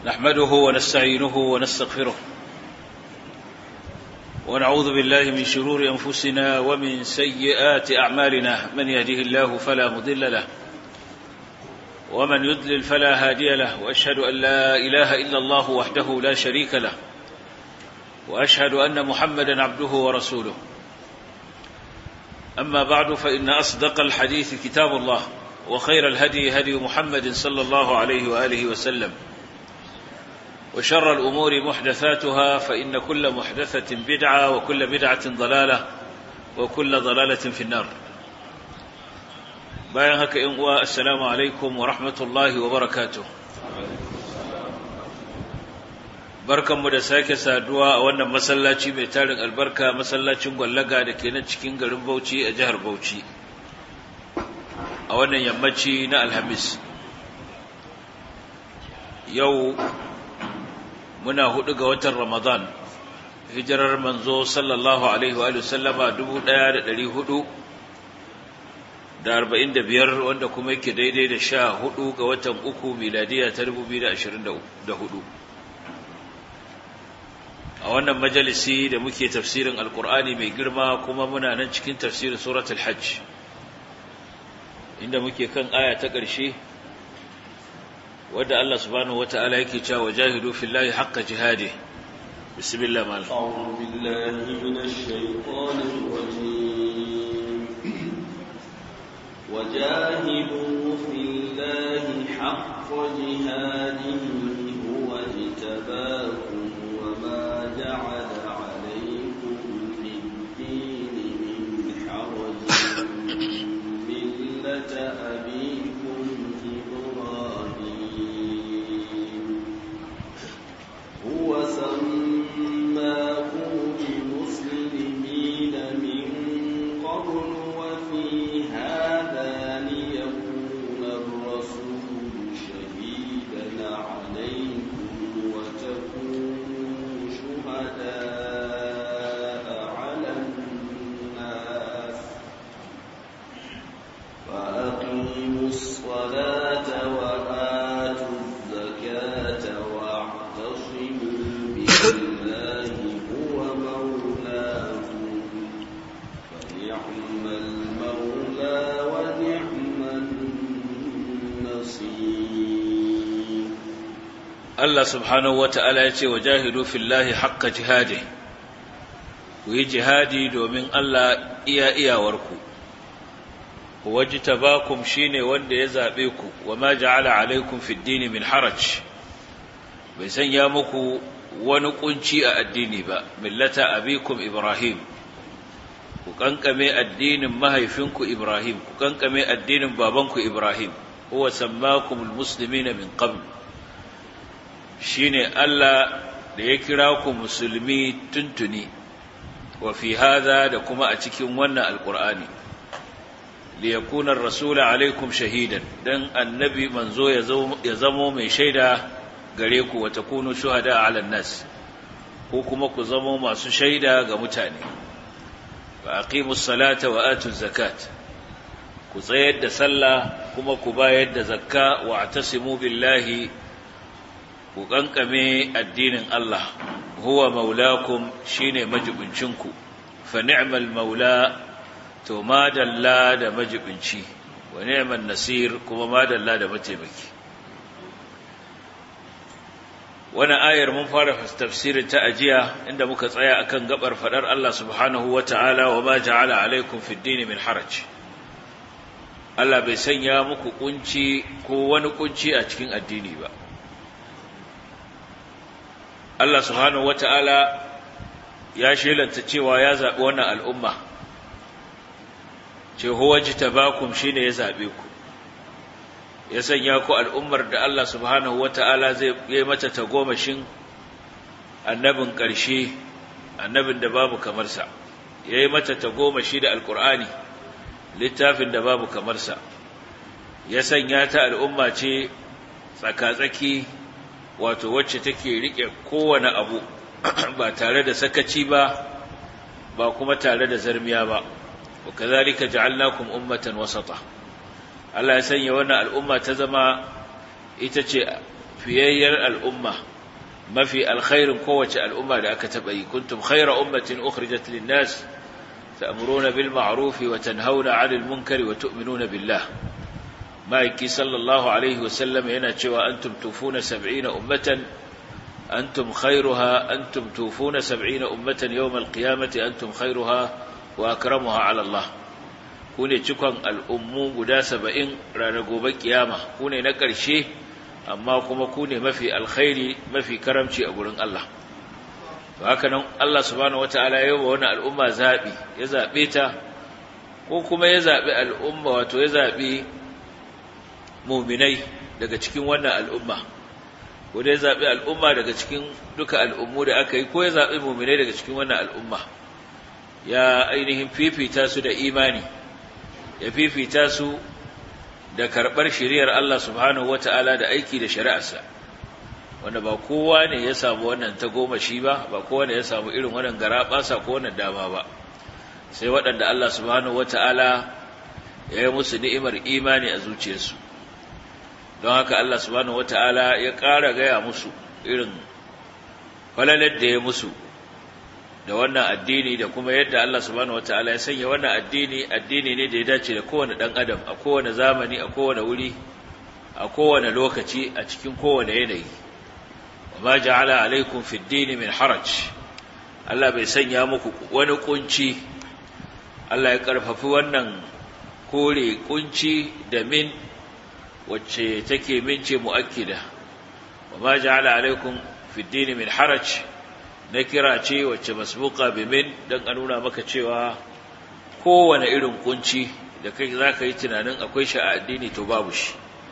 نحمده ونستعينه ونستغفره ونعوذ بالله من شرور أنفسنا ومن سيئات أعمالنا من يهده الله فلا مضل له ومن يضلل فلا هادي له وأشهد أن لا إله إلا الله وحده لا شريك له وأشهد أن محمدا عبده ورسوله أما بعد فإن أصدق الحديث كتاب الله وخير الهدي هدي محمد صلى الله عليه وآله وسلم وشر الأمور محدثاتها فإن كل محدثة بدعة وكل بدعة ضلالة وكل ضلالة في النار bayan haka in uwa assalamu alaikum wa rahmatullahi wa barakatuh barkanmu da sake saduwa a wannan masallaci mai tarin albarka masallacin gwallaga da ke nan cikin garin Bauchi a jihar Bauchi a wannan yammaci na Alhamis yau muna hudu ga watan Ramadan hijirar manzo sallallahu alaihi wa sallama 1400 da arba'in da biyar wanda kuma yake daidai da sha hudu ga watan uku miladiya ta dubu biyu da ashirin da hudu a wannan majalisi da muke tafsirin alkur'ani mai girma kuma muna nan cikin tafsirin surat hajj inda muke kan aya ta ƙarshe wadda Allah subhanahu wata'ala yake cewa jahidu fillahi haqqa jihadi bismillah mal أعوذ بالله من الشيطان الرجيم وجاهدوا في الله حق جهاده هو اجتباكم وما جعل عليكم في الدين من حرج ملة أبيكم إبراهيم هو سماكم المسلمين من قبل وفي هذا ليكون الرسول شهيدا عليكم وتكونوا شهداء على الناس فأقيموا الصلاة وآتوا الزكاة واعتصموا بالله هو مولاكم فنعم المولى ونعم النصير Allah subhanahu wata'ala ya ce wa jahidu fillahi haqqa jihadi ku yi jihadi domin Allah iya iyawarku wajtabakum shine wanda ya zabe ku wa ma ja'ala alaikum fid dini min haraj bai sanya muku wani kunci a addini ba millata abikum ibrahim ku kankame addinin mahaifinku ibrahim ku kankame addinin babanku ibrahim huwa sammakumul muslimina min qabl shine Allah da ya kira ku musulmi tuntuni wa fi hadha da kuma a cikin wannan alqur'ani li yakuna ar-rasul alaikum shahidan dan annabi manzo ya zamo mai shaida gare ku wa takunu shuhada ala nas ko kuma ku zamo masu shaida ga mutane fa aqimus salata wa atuz zakat ku tsayar da sallah kuma ku bayar da zakka wa atasimu billahi ku kankame addinin Allah huwa maulakum shine majibincinku fa ni'mal maula to madalla da majibinci wa ni'man nasir kuma madalla da mataimaki wannan ayar mun fara tafsirin ta ajiya inda muka tsaya akan gabar fadar Allah subhanahu wata'ala wa ma ja'ala alaikum fid din min haraj Allah bai sanya muku kunci ko wani kunci a cikin addini ba Allah subhanahu wata'ala ya shelanta cewa ya zaɓi wannan al'umma, ce, Huwa ji tabakum shi ne ya zaɓe ku, ya sanya ku al'ummar da Allah subhanahu wata'ala zai yi mata tagomashin annabin ƙarshe, annabin da babu kamarsa, ya yi mata tagomashi da Alƙur'ani, littafin da babu kamarsa, ya sanya ta al'umma ce tsaka-tsaki wato wacce take rike kowane abu ba tare da sakaci ba ba kuma tare da zarmiya ba wa kazalika ja'alnakum ummatan wasata Allah ya sanya wannan al'umma ta zama ita ce fiyayyar al'umma mafi alkhairin kowace al'umma da aka taɓa yi kuntum khaira ummatin ukhrijat lin-nas ta'muruna bil ma'ruf wa tanhauna 'anil munkari wa tu'minuna billah ma'aiki sallallahu alaihi wa sallam yana cewa antum tufuna 70 ummatan antum khairuha antum tufuna 70 ummatan yawm al-qiyamati antum khairuha wa akramuha 'ala Allah ku ne cikon al'ummu guda 70 ranar gobe kiyama ku ne na ƙarshe amma kuma ku ne mafi alkhairi mafi karamci a gurin Allah to haka nan Allah subhanahu wataala ya yi wa wannan al'umma zabi ya zabe ta ko kuma ya zabi al'umma wato ya zabi mu'minai daga cikin wannan al'umma ko da ya zabi al'umma daga cikin duka al'ummu da aka yi ko ya zabi mu'minai daga cikin wannan al'umma ya ainihin fifita su da imani ya fifita su da karɓar shiriyar Allah subhanahu wata'ala da aiki da shari'arsa wanda ba kowa ne ya samu wannan ta goma shi ba ba kowa ne ya samu irin wannan garaɓasa ko wannan dama ba sai waɗanda Allah subhanahu wata'ala ya yi musu ni'imar imani a zuciyarsu don haka Allah subhanahu wata'ala ya ƙara gaya musu irin falalar da ya musu da wannan addini da kuma yadda Allah subhanahu wataala ya sanya wannan addini addini ne da ya dace da kowane dan adam a kowane zamani a kowane wuri a kowane lokaci a cikin kowane yanayi wama ja'ala alaikum fid din min haraj Allah bai sanya muku wani kunci Allah ya karfafi wannan kore kunci da min wacce take min ce muakkida wama ja'ala alaikum fid din min haraj na kira ce wacce masbuka bimin don a nuna maka cewa kowane irin kunci da kai za ka yi tunanin akwai shi a addini to babu shi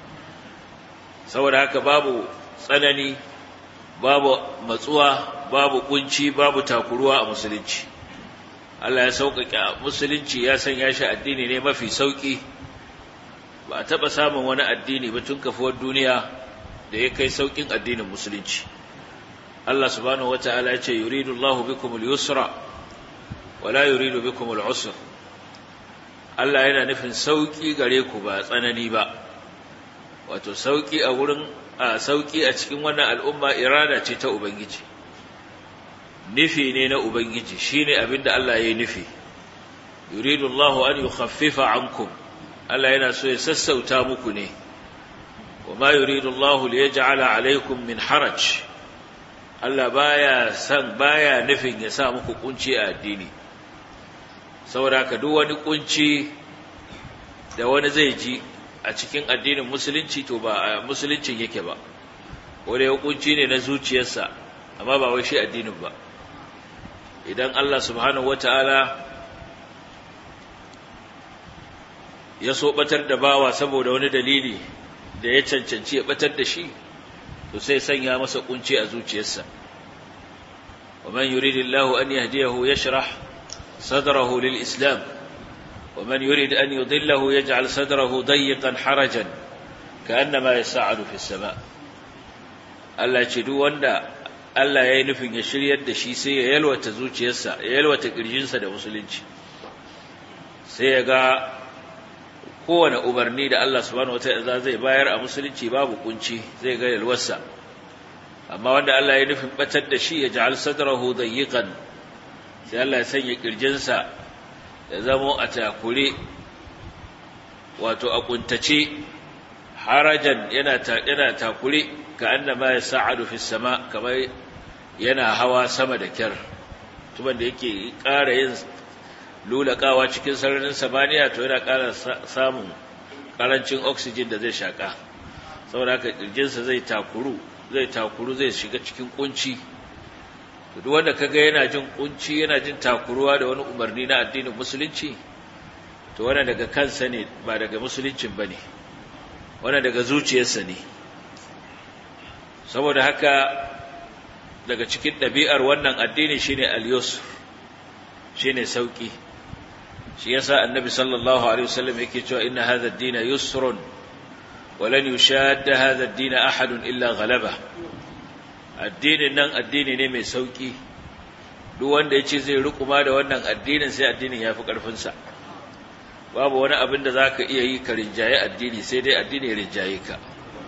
saboda haka babu tsanani babu matsuwa babu kunci babu takuruwa a musulunci Allah ya sauƙaƙe a musulunci ya sanya shi addini ne mafi sauƙi ba a taɓa samun wani addini ba tun kafuwar duniya da ya kai sauƙin addinin musulunci Allah subhanahu wata'ala ya ce yuridu Allahu bikum al-yusra wa la yuridu bikum al-usra Allah yana nufin sauki gare ku ba tsanani ba wato sauki a wurin a sauki a cikin wannan al'umma irada ce ta ubangiji nufi ne na ubangiji shine abinda Allah ya yi nufi yuridu Allahu an yukhaffifa ankum Allah yana so ya sassauta muku ne wa ma yuridu Allahu liyaj'ala alaykum min haraj Allah baya san baya nufin ya sa muku kunci a addini saboda haka duk wani kunci da wani zai ji a cikin addinin musulunci to ba a musuluncin yake ba wanda ya kunci ne na zuciyarsa amma ba wai shi addinin ba idan Allah subhanahu wataala ya so batar da bawa saboda wani dalili da ya cancanci ya batar da shi to sai sanya masa kunci a zuciyarsa ومن يريد الله أن يهديه يشرح صدره للإسلام ومن يريد أن يضله يجعل صدره ضيقا حرجا كأنما يسعد في السماء Allah ce duk wanda Allah ya yi nufin ya shiryar da shi sai ya yalwata zuciyarsa ya yalwata ƙirjinsa da musulunci sai ya ga kowane umarni da Allah subhanahu wataala zai bayar a musulunci babu kunci zai ga yalwarsa amma wanda Allah ya nufin batar da shi ya ja'al sadrahu dayyiqan sai Allah ya sanya kirjinsa ya zamo a takure wato a kuntace harajan yana ta yana takure ka annama yas'adu fi sama kamar yana hawa sama da kyar tuban da yake ƙara yin lulakawa cikin sararin samaniya to yana ƙara samun ƙarancin oxygen da zai shaka saboda haka kirjinsa zai takuru zai takuru zai shiga cikin kunci duk wanda kaga yana jin kunci yana jin takuruwa da wani umarni na addinin musulunci to wannan daga kansa ne ba daga musuluncin bane wannan daga zuciyarsa ne saboda haka daga cikin ɗabi'ar wannan addini shine al-yusr shine sauki shi yasa annabi sallallahu alaihi wasallam yake cewa inna hadha ad-din yusrun ولن يشاد هذا الدين أحد إلا غلبه addinin nan addini ne mai sauki duk wanda ya ce zai rukuma da wannan addinin sai addinin ya fi ƙarfinsa babu wani abin da za ka iya yi ka rinjaye addini sai dai addini ya rinjaye ka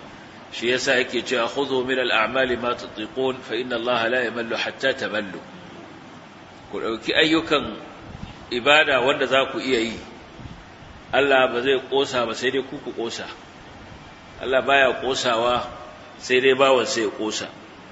shi yasa yake cewa khudhu min al-a'mali ma tutiqun fa inna Allah la yamallu hatta tamallu ku dauki ayyukan ibada wanda za ku iya yi Allah ba zai kosa ba sai dai ku ku kosa Allah baya kosawa sai dai bawan sai ya kosa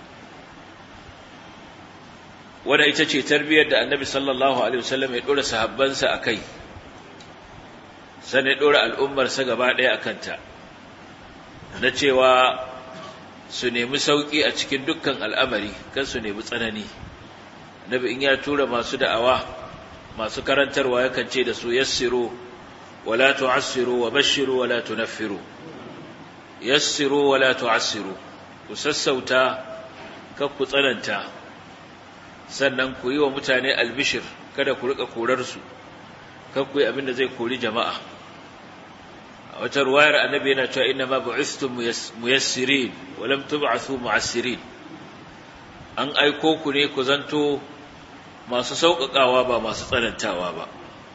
wanda ita ce tarbiyyar da Annabi sallallahu alaihi wasallam ya dora sahabbansa akai sai ya dora al'ummar sa gaba daya akan ta na cewa su nemi sauki a cikin dukkan al'amari kan su nemi tsanani Annabi in ya tura masu da'awa masu karantarwa yakan ce da su yassiru wala tu'assiru wa bashiru wala tunaffiru yassiru wala tu'assiru ku sassauta kar ku tsananta sannan ku yi wa mutane albishir kada ku rika korar su kar ku yi abin da zai kori jama'a a wata ruwayar annabi yana cewa inna ma bu'istum muyassirin wa lam tub'athu mu'assirin an aiko ku ne ku zanto masu sauƙaƙawa ba masu tsanantawa ba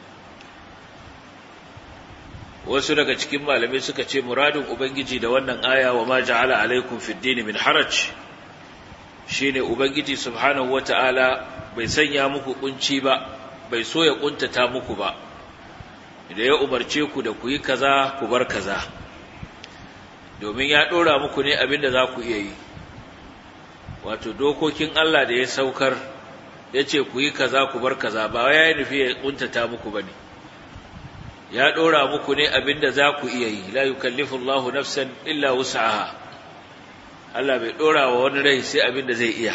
wasu daga cikin malamai suka ce muradin ubangiji da wannan aya wa ma ja'ala alaikum fid din min haraj shine ubangiji subhanahu wata'ala bai sanya muku kunci ba bai so ya kuntata muku ba da ya umarce ku da ku yi kaza ku bar kaza domin ya dora muku ne abinda za ku iya yi wato dokokin Allah da ya saukar ya ce ku yi kaza ku bar kaza ba ya yi nufi ya kuntata muku ba ne ya ɗora muku ne abinda za ku iya yi la yukallifu Allahu nafsan illa wus'aha Allah bai ɗora wa wani rai sai abinda zai iya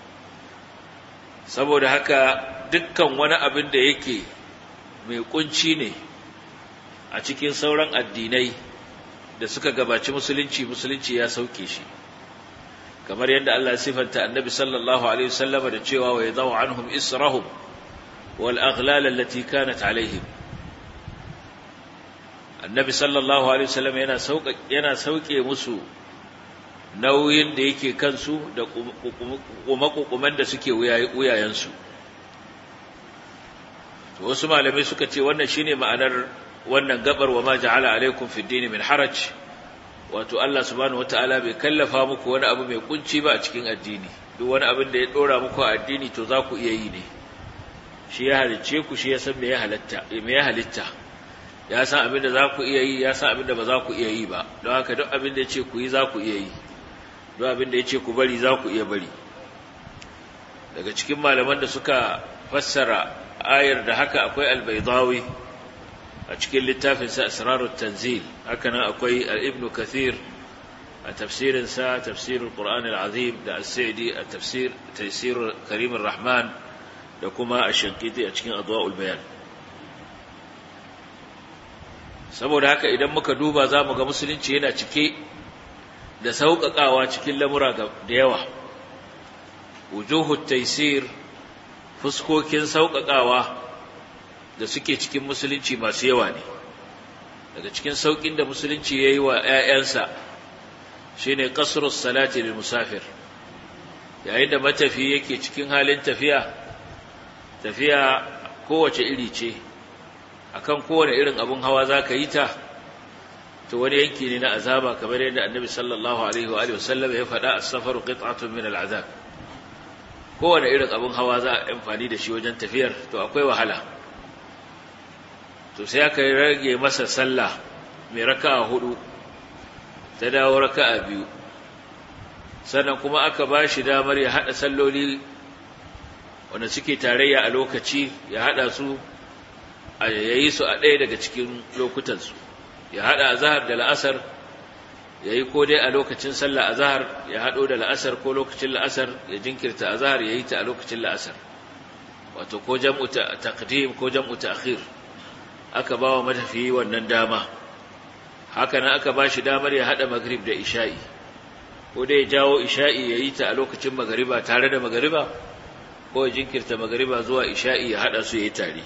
saboda haka dukkan wani abin da yake mai kunci ne a cikin sauran addinai da suka gabaci musulunci musulunci ya sauke shi kamar yadda Allah sifanta annabi sallallahu alaihi wasallama da cewa wa yadau anhum israhum wal aghlal allati kanat alaihim annabi sallallahu alaihi wasallam yana sauka yana sauke musu nauyin da yake kansu da kuma da suke wuyayensu to wasu malamai suka ce wannan shine ma'anar wannan gabar wa ma ja'ala alaikum fid din min haraj wato Allah subhanahu wataala bai kallafa muku wani abu mai kunci ba a cikin addini duk wani abin da ya dora muku a addini to za ku iya yi ne shi ya halicce ku shi ya san me ya halatta me ya halitta ya san abin da za ku iya yi ya san abin da ba za ku iya yi ba don haka duk abin da ya ce ku yi za ku iya yi duk abin da ya ce ku bari za ku iya bari daga cikin malaman da suka fassara ayar da haka akwai albaidawi a cikin littafinsa asrarut tanzil haka nan akwai ibnu kathir a tafsirinsa tafsirul qur'an al-azim da as-sa'di a tafsir taysir karim rahman da kuma ash-shanqiti a cikin adwa'ul bayan saboda haka idan muka duba za mu ga musulunci yana cike da sauƙaƙawa cikin lamura da yawa wujuhut taysir fuskokin sauƙaƙawa da suke cikin musulunci masu yawa ne daga cikin sauƙin da musulunci ya yi wa ‘ya'yansa shi ne ƙasurus salati da musafir yayin da matafi yake cikin halin tafiya tafiya kowace iri ce akan kowane irin abin hawa za ka yi ta to wani yanki ne na azaba kamar yadda annabi sallallahu alaihi wa sallam ya faɗa a safaru qit'atun min al'azab kowane irin abin hawa za a amfani da shi wajen tafiyar to akwai wahala to sai aka rage masa sallah mai raka'a hudu ta dawo raka'a biyu sannan kuma aka ba shi damar ya haɗa salloli wanda suke tarayya a lokaci ya haɗa su a yayi su a ɗaya daga cikin lokutansu ya haɗa azahar da la'asar ya yi ko dai a lokacin sallah azahar ya haɗo da la'asar ko lokacin la'asar ya jinkirta azahar ya yi ta a lokacin la'asar wato ko jam'u taqdim ko jam'u ta'khir aka ba wa matafiyi wannan dama haka nan aka ba shi damar ya haɗa magrib da isha'i ko dai ya jawo isha'i ya yi ta a lokacin magariba tare da magariba ko ya jinkirta magariba zuwa isha'i ya haɗa su ya yi tare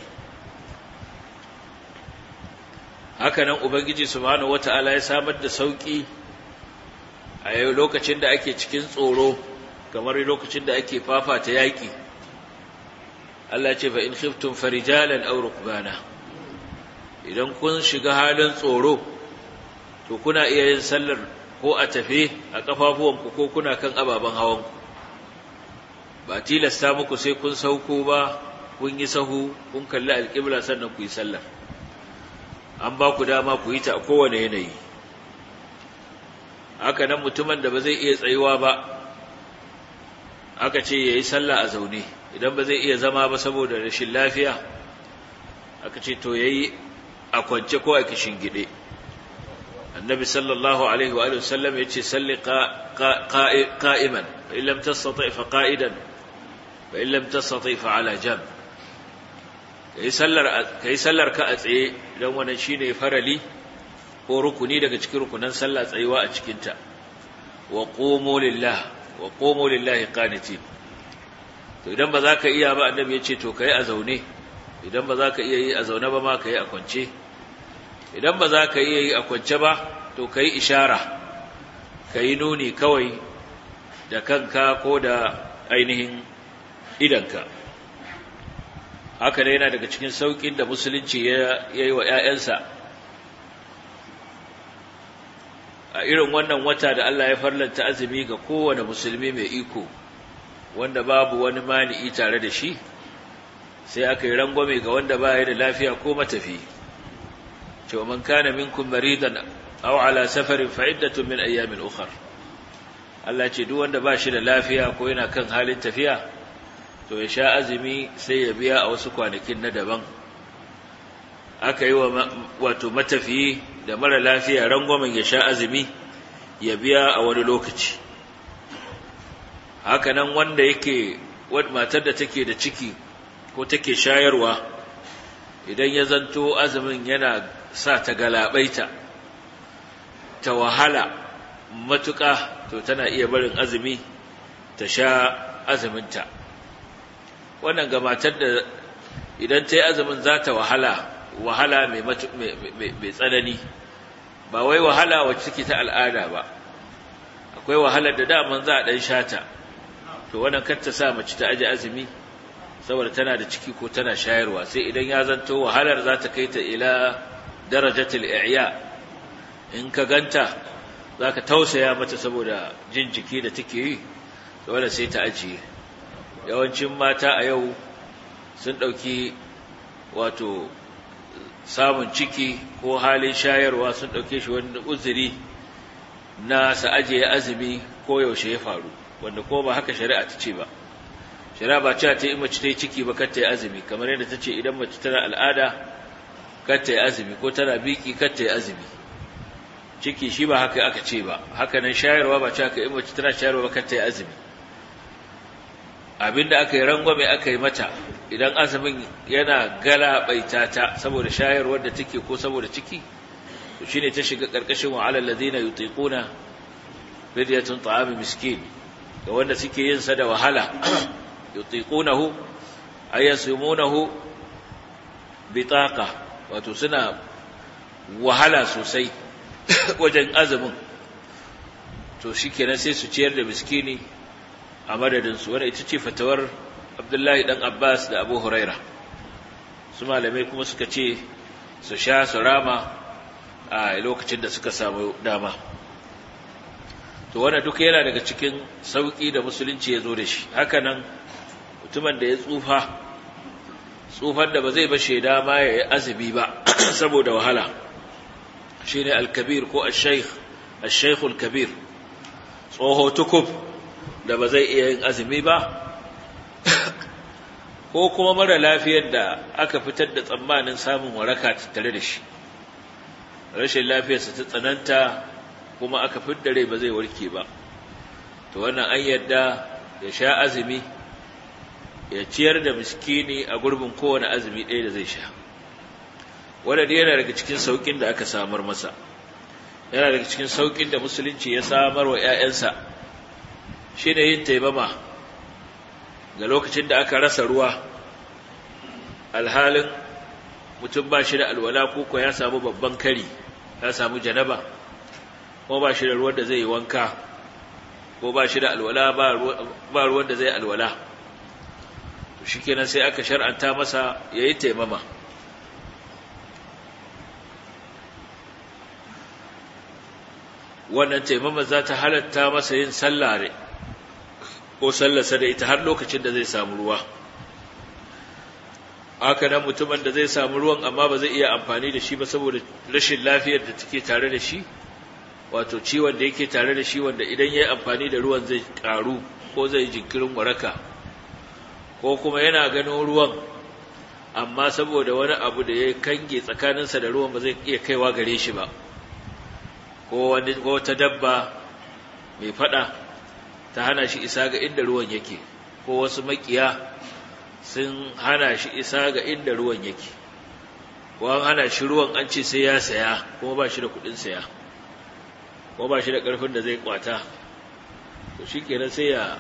haka nan ubangiji subhanahu wata'ala ya samar da sauƙi a yau lokacin da ake cikin tsoro kamar lokacin da ake fafata yaƙi Allah ce fa in khiftum farijalan aw rukbana idan kun shiga halin tsoro to kuna iya yin sallar ko a tafe a ƙafafuwanku ko kuna kan ababen hawanku ba tilasta muku sai kun sauko ba kun yi sahu kun kalli alƙibla sannan ku yi sallar an ba ku dama ku yi ta a kowane yanayi haka nan mutumin da ba zai iya tsayuwa ba aka ce ya yi sallah a zaune idan ba zai iya zama ba saboda rashin lafiya aka ce to ya yi a kwance ko a kishin gide annabi sallallahu alaihi wa sallam ya ce salli qa'iman fa illam tastati fa qa'idan fa illam tastati fa ala jam kai sallar kai sallar ka a tsaye dan wannan shine farali ko rukuni daga cikin rukunan sallah tsayuwa a cikin ta wa qumu lillah wa qumu lillahi qanitin to idan ba za ka iya ba annabi ya ce to kai a zaune idan ba za ka iya yi a zaune ba ma kai a kwance idan ba za ka iya yi a kwance ba to ka yi ishara ka yi nuni kawai da kanka ko da ainihin idanka haka ne yana daga cikin sauƙin da musulunci ya yi wa ‘ya'yansa a irin wannan wata da Allah ya farlanta azumi ga kowane musulmi mai iko wanda babu wani mani'i tare da shi sai aka yi rangwame ga wanda ba ya da lafiya ko matafi cewa man kana minkum maridan aw ala safarin fa iddatun min ayyamin ukhra Allah ce duk wanda ba shi da lafiya ko yana kan halin tafiya to ya sha azumi sai ya biya a wasu kwanakin na daban aka yi wa wato matafiyi da mara lafiya rangwamen ya sha azumi ya biya a wani lokaci haka nan wanda yake matar da take da ciki ko take shayarwa idan ya zanto azumin yana sa ta galabaita ta wahala matuƙa to tana iya barin azumi ta sha azuminta wannan ga matar da idan ta yi azumin za ta wahala wahala mai tsanani ba wai wahala wacce take ta al'ada ba akwai wahalar da daman za a ɗan shata to wannan kar ta sa mace ta aji azumi saboda tana da ciki ko tana shayarwa sai idan ya zanto wahalar za ta kai ta ila darajatul i'ya in ka ganta za ka tausaya mata saboda jin jiki da take yi dole sai ta ajiye yawancin mata a yau sun ɗauki wato samun ciki ko halin shayarwa sun ɗauke shi wani uzuri na sa ajiye azumi ko yaushe ya faru wanda ko ba haka shari'a ta ce ba shari'a ba cewa ta yi mace ta yi ciki ba kar ta yi azumi kamar yadda ta ce idan mace tana al'ada kar ta yi azumi ko tana biki kar ta yi azumi ciki shi ba haka aka ce ba haka nan shayarwa ba cewa ka yi mace tana shayarwa ba kar ta yi azumi abinda aka yi rangwame aka yi mata idan azumin yana galabaita ta saboda shayarwar da take ko saboda ciki to shine ta shiga karkashin wa alal ladina yutiquna fidyatun ta'am miskin ga wanda suke yin sa da wahala yutiqunahu ayasumunahu bitaqa wato suna wahala sosai wajen azumin to shikenan sai su ciyar da miskini a madadinsu wadda ita ce fatawar abdullahi dan abbas da abu huraira su malamai kuma suka ce su sha su rama a lokacin da suka samu dama to wannan duka yana daga cikin sauƙi da musulunci ya zo da shi hakanan mutumin da ya tsufa tsufan da ba zai bashe dama ya yi azumi ba saboda wahala shi ne alkabir ko al-shaikhul kabir tsoho tukub da ba zai iya yin azumi ba ko kuma mara lafiyar da aka fitar da tsammanin samun waraka tattare da shi rashin lafiyarsa ta tsananta kuma aka fiddare ba zai warke ba to wannan an yadda ya sha azumi ya ciyar da miskini a gurbin kowane azumi ɗaya da zai sha wadda yana daga cikin sauƙin da aka samar masa yana daga cikin sauƙin da musulunci ya samar wa 'ya'yansa shi ne yin taimama ga lokacin da aka rasa ruwa alhalin mutum ba shi da alwala ko ya samu babban kari ya samu janaba ko ba shi da ruwan da zai yi wanka ko ba shi da alwala ba ruwan da zai alwala to shi kenan sai aka shar'anta masa ya yi taimama wannan taimama za ta halatta masa yin sallare ko sallarsa da ita har lokacin da zai samu ruwa haka nan mutumin da zai samu ruwan amma ba zai iya amfani da shi ba saboda rashin lafiyar da take tare da shi wato ciwon da yake tare da shi wanda idan ya yi amfani da ruwan zai karu ko zai jinkirin waraka ko kuma yana ganin ruwan amma saboda wani abu da ya kange tsakaninsa da ruwan ba zai iya kaiwa gare shi ba ko wani wata dabba mai fada ta hana shi isa ga inda ruwan yake ko wasu makiya sun hana shi isa ga inda ruwan yake ko an hana shi ruwan an ce sai ya saya kuma ba shi da kudin saya ko ba shi da karfin da zai kwata to shi kenan sai ya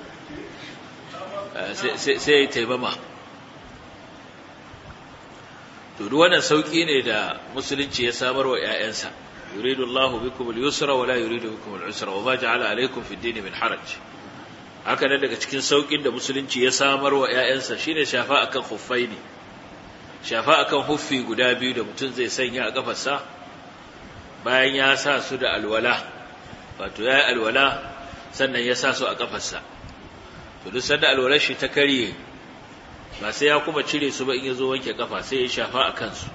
sai ya taimama to duk wannan sauki ne da musulunci ya samar wa ƴaƴansa yuridu Allahu bikum al-yusra wa la yuridu bikum al-usra wa ma ja'ala alaykum fi ad-din min haraj haka nan daga cikin saukin da musulunci ya samar wa ƴaƴansa shine shafa akan khuffaini shafa akan huffi guda biyu da mutum zai sanya a kafarsa bayan ya sa su da alwala wato ya yi alwala sannan ya sa su a kafarsa to duk sanda alwalar shi ta karye ba sai ya kuma cire su ba in ya zo wanke kafa sai ya shafa a kansu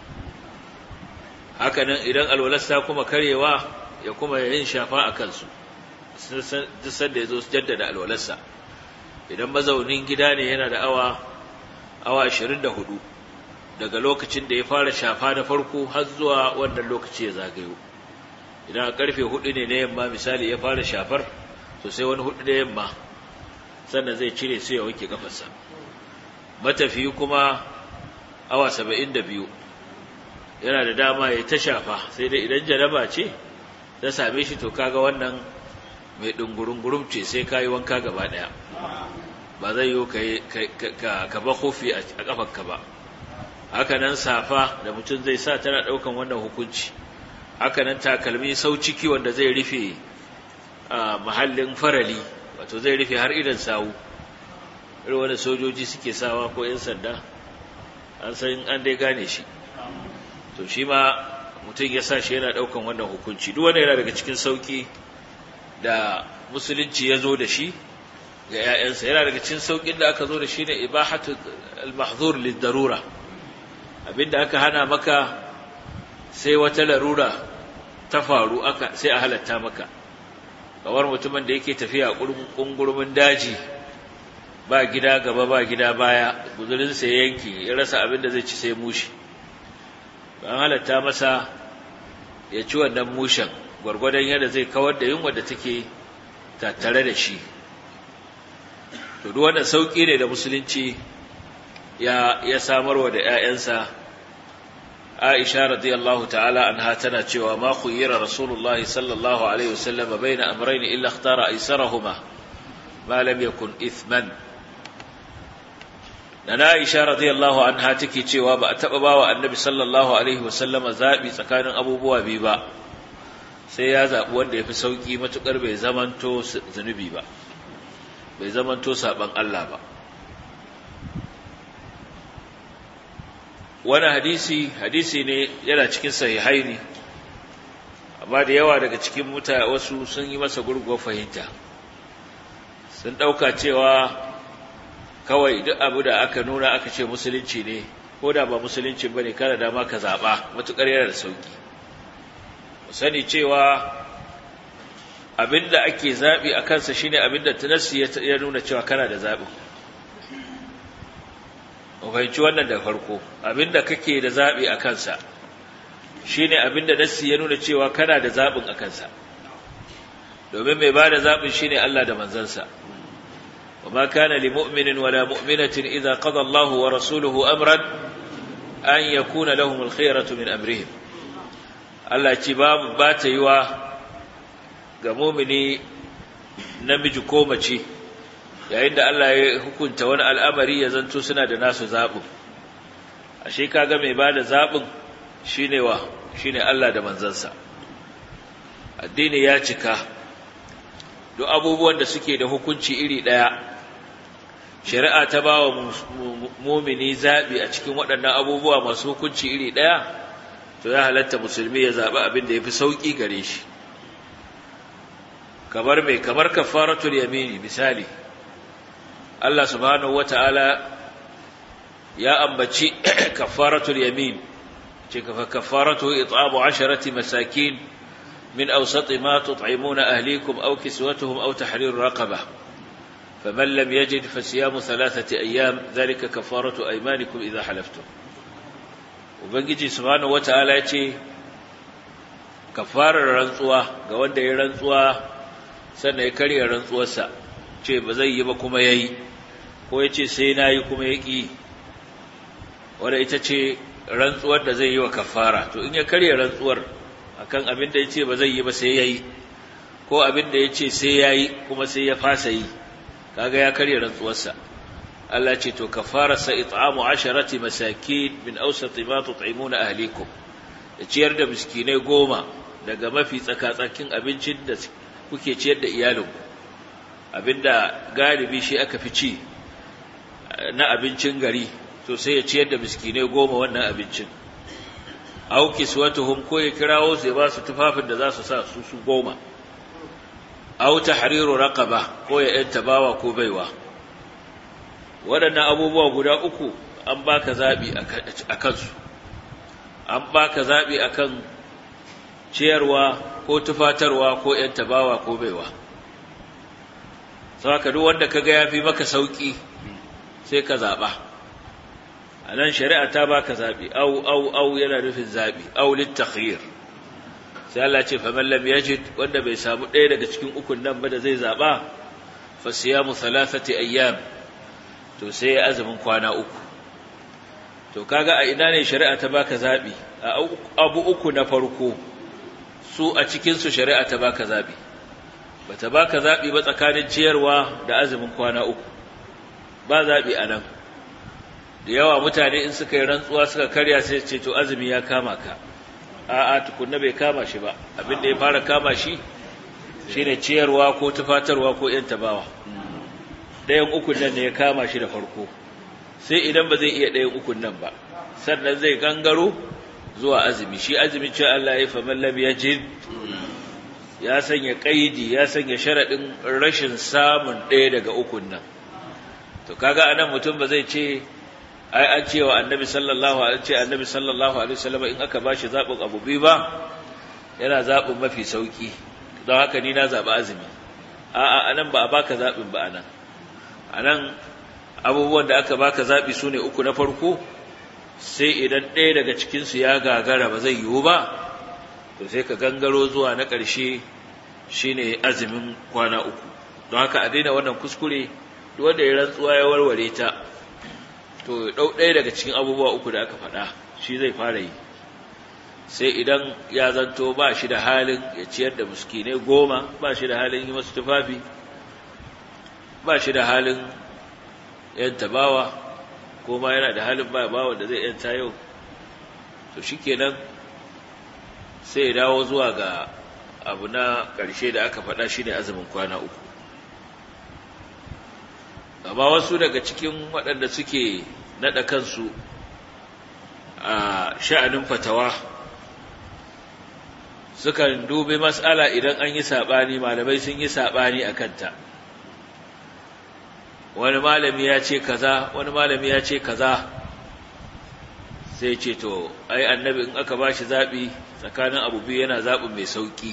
hakanan idan alwalar ta kuma karyewa ya kuma yin shafa a kansu duk sanda ya zo jaddada alwalarsa idan mazaunin gida ne yana da awa awa 24 daga lokacin da ya fara shafa na farko har zuwa wannan lokaci ya zagayo idan a karfe hudu ne na yamma misali ya fara shafar to sai wani hudu na yamma sannan zai cire su ya wanke kafarsa matafiyi kuma awa saba'in da biyu yana da dama ya ta shafa sai dai idan jaraba ce ta same shi to kaga wannan mai ɗungurungurum ce sai ka yi wanka gaba ɗaya ba zai yi ka ba kofi a ƙafarka ba haka nan safa da mutum zai sa tana ɗaukan wannan hukunci haka nan takalmi sau ciki wanda zai rufe mahallin farali wato zai rufe har idan sawu irin wanda sojoji suke sawa ko 'yan sanda an san an dai gane shi to shi ma mutum ya sa shi yana ɗaukan wannan hukunci duk wanda yana daga cikin sauki da musulunci ya zo da shi ga 'ya'yansa yana daga cikin saukin da aka zo da shi ne ibahatu al-mahzur lid-darura abinda aka hana maka sai wata larura ta faru aka sai a halatta maka kamar mutumin da yake tafiya ƙungurmin daji ba gida gaba ba gida baya guzurinsa ya yanki ya rasa abin da zai ci sai mushi ban halatta masa ya ci wannan mushen gwargwadon yadda zai kawar da yunwa da take tattare da shi to duk wannan sauki ne da musulunci ya ya samarwa da ƴaƴansa Aisha radiyallahu ta'ala anha tana cewa ma khuyira Rasulullahi sallallahu alaihi wasallam baina amrayn illa ikhtara aysarahuma ma lam yakun ithman Nana Aisha radiyallahu anha take cewa ba a taba bawa Annabi sallallahu alaihi wasallam zabi tsakanin abubuwa biyu ba sai ya zabi wanda yafi sauki matukar bai zamanto zanubi ba bai zamanto saban Allah ba wani hadisi hadisi ne yana cikin sahihai ne amma da yawa daga cikin mutane wasu sun yi masa gurguwar fahimta sun ɗauka cewa kawai duk abu da aka nuna aka ce musulunci ne ko da ba musulunci ba ne kada dama ka zaɓa matuƙar yana da sauƙi mu sani cewa abinda ake zaɓi a kansa shine abinda tunassi ya nuna cewa kana da zaɓin fahimci wannan da farko abinda kake da zaɓi a kansa shine abinda nassi ya nuna cewa kana da zaɓin a kansa domin mai ba da zaɓin shine Allah da manzansa وما كان لمؤمن ولا مؤمنة إذا قضى الله ورسوله أمرا أن يكون لهم الخيرة من أمرهم Allah ce babu ba ta yi wa ga mumini namiji ko mace yayin da Allah ya hukunta wani al'amari ya zanto suna da nasu zaɓin ashe kaga mai ba da zaɓin shine wa shine Allah da manzansa addini ya cika duk abubuwan da suke da hukunci iri ɗaya shari'a ta ba wa mumini zaɓi a cikin waɗannan abubuwa masu hukunci iri ɗaya to ya halatta musulmi ya zaɓi abin da ya fi sauƙi gare shi kamar mai kamar kafaratul yamini misali Allah subhanahu wata'ala ya ambaci kafaratul yamin ce kafaratu it'amu 'asharati masakin min awsati ma tut'imuna ahlikum aw kiswatuhum aw tahrir raqabah faman lam yajid fasiyamu thalathati ayyam dhalika kafaratu aymanikum idha halaftum ubangiji subhanahu wata'ala ya ce kafarar rantsuwa ga wanda ya rantsuwa sannan ya karya rantsuwarsa ce ba zai yi ba kuma yayi ko ya ce sai na yi kuma ya ƙi wadda ita ce rantsuwar da zai yi wa kafara to in ya karya rantsuwar akan abin da ya ce ba zai yi ba sai ya yi ko abin da ya ce sai ya yi kuma sai ya fasa yi kaga ya karya rantsuwarsa Allah ce to kafararsa it'amu asharati masakin min awsati ma tut'imuna ahlikum da ciyar da miskinai goma daga mafi tsakatsakin abincin da kuke ciyar da iyalinku abinda galibi shi aka fi ci na abincin gari to sai ya ciyar da miskinai goma wannan abincin au kiswatuhum ko ya kirawo su ya ba su tufafin da za su sa su su goma au tahriru raqaba ko ya yanta bawa ko baiwa waɗannan abubuwa guda uku an baka zabi a kansu an baka zabi akan ciyarwa ko tufatarwa ko yanta bawa ko baiwa saka duk wanda kaga yafi maka sauki sai ka zaba anan shari'a ta baka zabi au au au yana nufin zabi au litakhyir sai Allah ce faman lam yajid wanda bai samu ɗaya daga cikin ukun nan ba da zai zaba fa siyamu thalathati ayyam to sai ya azumin kwana uku to kaga a ina ne shari'a ta baka zabi a abu uku na farko su a cikin su shari'a ta baka zabi bata baka zabi ba tsakanin ciyarwa da azumin kwana uku ba zabi anan da yawa mutane in suka yi rantsuwa suka karya sai ce to azumi ya kama ka a'a tukunna bai kama shi ba abin da ya fara kama shi shine ciyarwa ko tufatarwa ko yan tabawa ɗayan ukun nan ne ya kama shi da farko sai idan ba zai iya ɗayan ukun nan ba sannan zai gangaro zuwa azumi shi azumi ce Allah ya fa mallam ya jid ya sanya kaidi ya sanya sharadin rashin samun ɗaya daga ukun nan to kaga anan mutum ba zai ce ai an ce wa annabi sallallahu alaihi ce annabi sallallahu alaihi wasallam in aka bashi zabin abu biyu ba yana zabin mafi sauki don haka ni na zabi azumi a'a anan ba a baka zabin ba anan anan abubuwan da aka baka zabi sune uku na farko sai idan ɗaya daga cikin su ya gagara ba zai yiwu ba to sai ka gangaro zuwa na ƙarshe shine azumin kwana uku don haka a daina wannan kuskure duk wanda ya rantsuwa ya warware ta to ɗau ɗaya daga cikin abubuwa uku da aka faɗa shi zai fara yi sai idan ya zanto ba shi da halin ya ciyar da muskinai goma ba shi da halin yi masu tufafi ba shi da halin yanta bawa ko ma yana da halin ba bawa da zai yanta yau to shi kenan sai ya dawo zuwa ga abu na ƙarshe da aka faɗa shi ne azumin kwana uku amma wasu daga cikin waɗanda suke naɗa kansu a sha'anin fatawa sukan dubi mas'ala idan an yi saɓani malamai sun yi saɓani a kanta wani malami ya ce kaza wani malami ya ce kaza sai ce to ai annabi in aka bashi zaɓi tsakanin abu biyu yana zaɓin mai sauƙi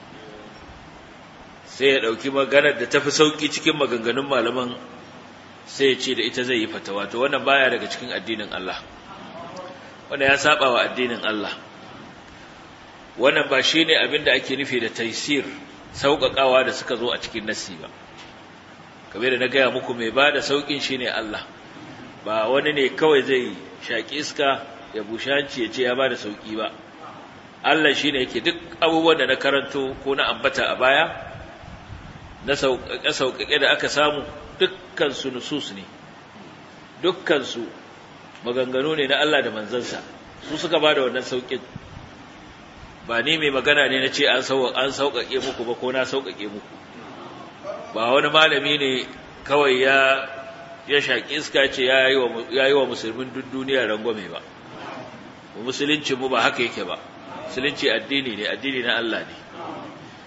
sai ya ɗauki maganar da tafi sauƙi cikin maganganun malaman sai ya ce da ita zai yi fatawa to wannan baya daga cikin addinin Allah wannan ya saba wa addinin Allah wannan ba shine abin da ake nufi da taysir sauƙaƙawa da suka zo a cikin nasi ba kamar da na gaya muku mai ba da sauƙin shine Allah ba wani ne kawai zai shaƙi iska ya bushanci ya ce ya ba da sauƙi ba Allah shine yake duk abubuwan da na karanto ko na ambata a baya na sauƙaƙe da aka samu dukkansu nusus ne dukkansu maganganu ne na Allah da manzansa su suka ba da wannan sauƙin ba ni mai magana ne na ce an sauƙaƙe muku ba ko na sauƙaƙe muku ba wani malami ne kawai ya ya shaƙi iska ce ya yi wa musulmin duk duniya rangwame ba musulunci mu ba haka yake ba musulunci addini ne addini na Allah ne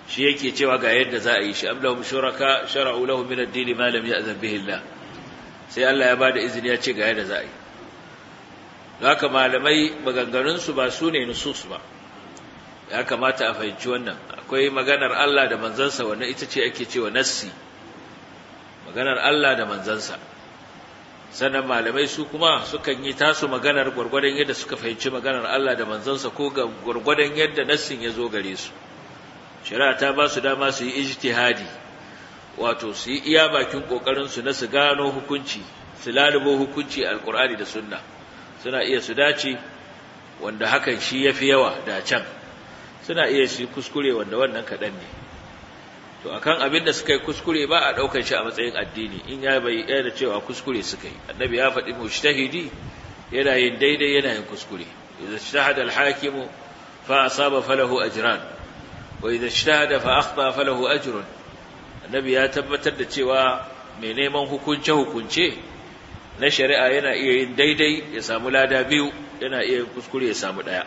shi yake cewa ga yadda za a yi shi am lahum shuraka shara'u lahum min ad-din ma lam ya'zan bihi Allah sai Allah ya bada izini ya ce ga yadda za a yi haka malamai maganganun su ba su ne nusus ba ya kamata a fahimci wannan akwai maganar Allah da manzansa wannan ita ce ake cewa nassi maganar Allah da manzansa sannan malamai su kuma sukan yi tasu maganar gwargwadon yadda suka fahimci maganar Allah da manzansa ko ga gwargwadon yadda nassin ya zo gare su shari'a ta ba su dama su yi ijtihadi wato su yi iya bakin kokarin su na su gano hukunci su lalubo hukunci alqur'ani da sunna suna iya su dace wanda hakan shi yafi yawa da can suna iya su kuskure wanda wannan kadan ne to akan abin da suka yi kuskure ba a daukar shi a matsayin addini in ya bai da cewa kuskure suka yi annabi ya faɗi mujtahidi yana yin daidai yana yin kuskure idza ijtahada al-hakimu fa asaba falahu ajran wa idza ijtahada fa akhta falahu ajrun annabi ya tabbatar da cewa mai neman hukunce hukunce na shari'a yana iya yin daidai ya samu lada biyu yana iya yin kuskure ya samu daya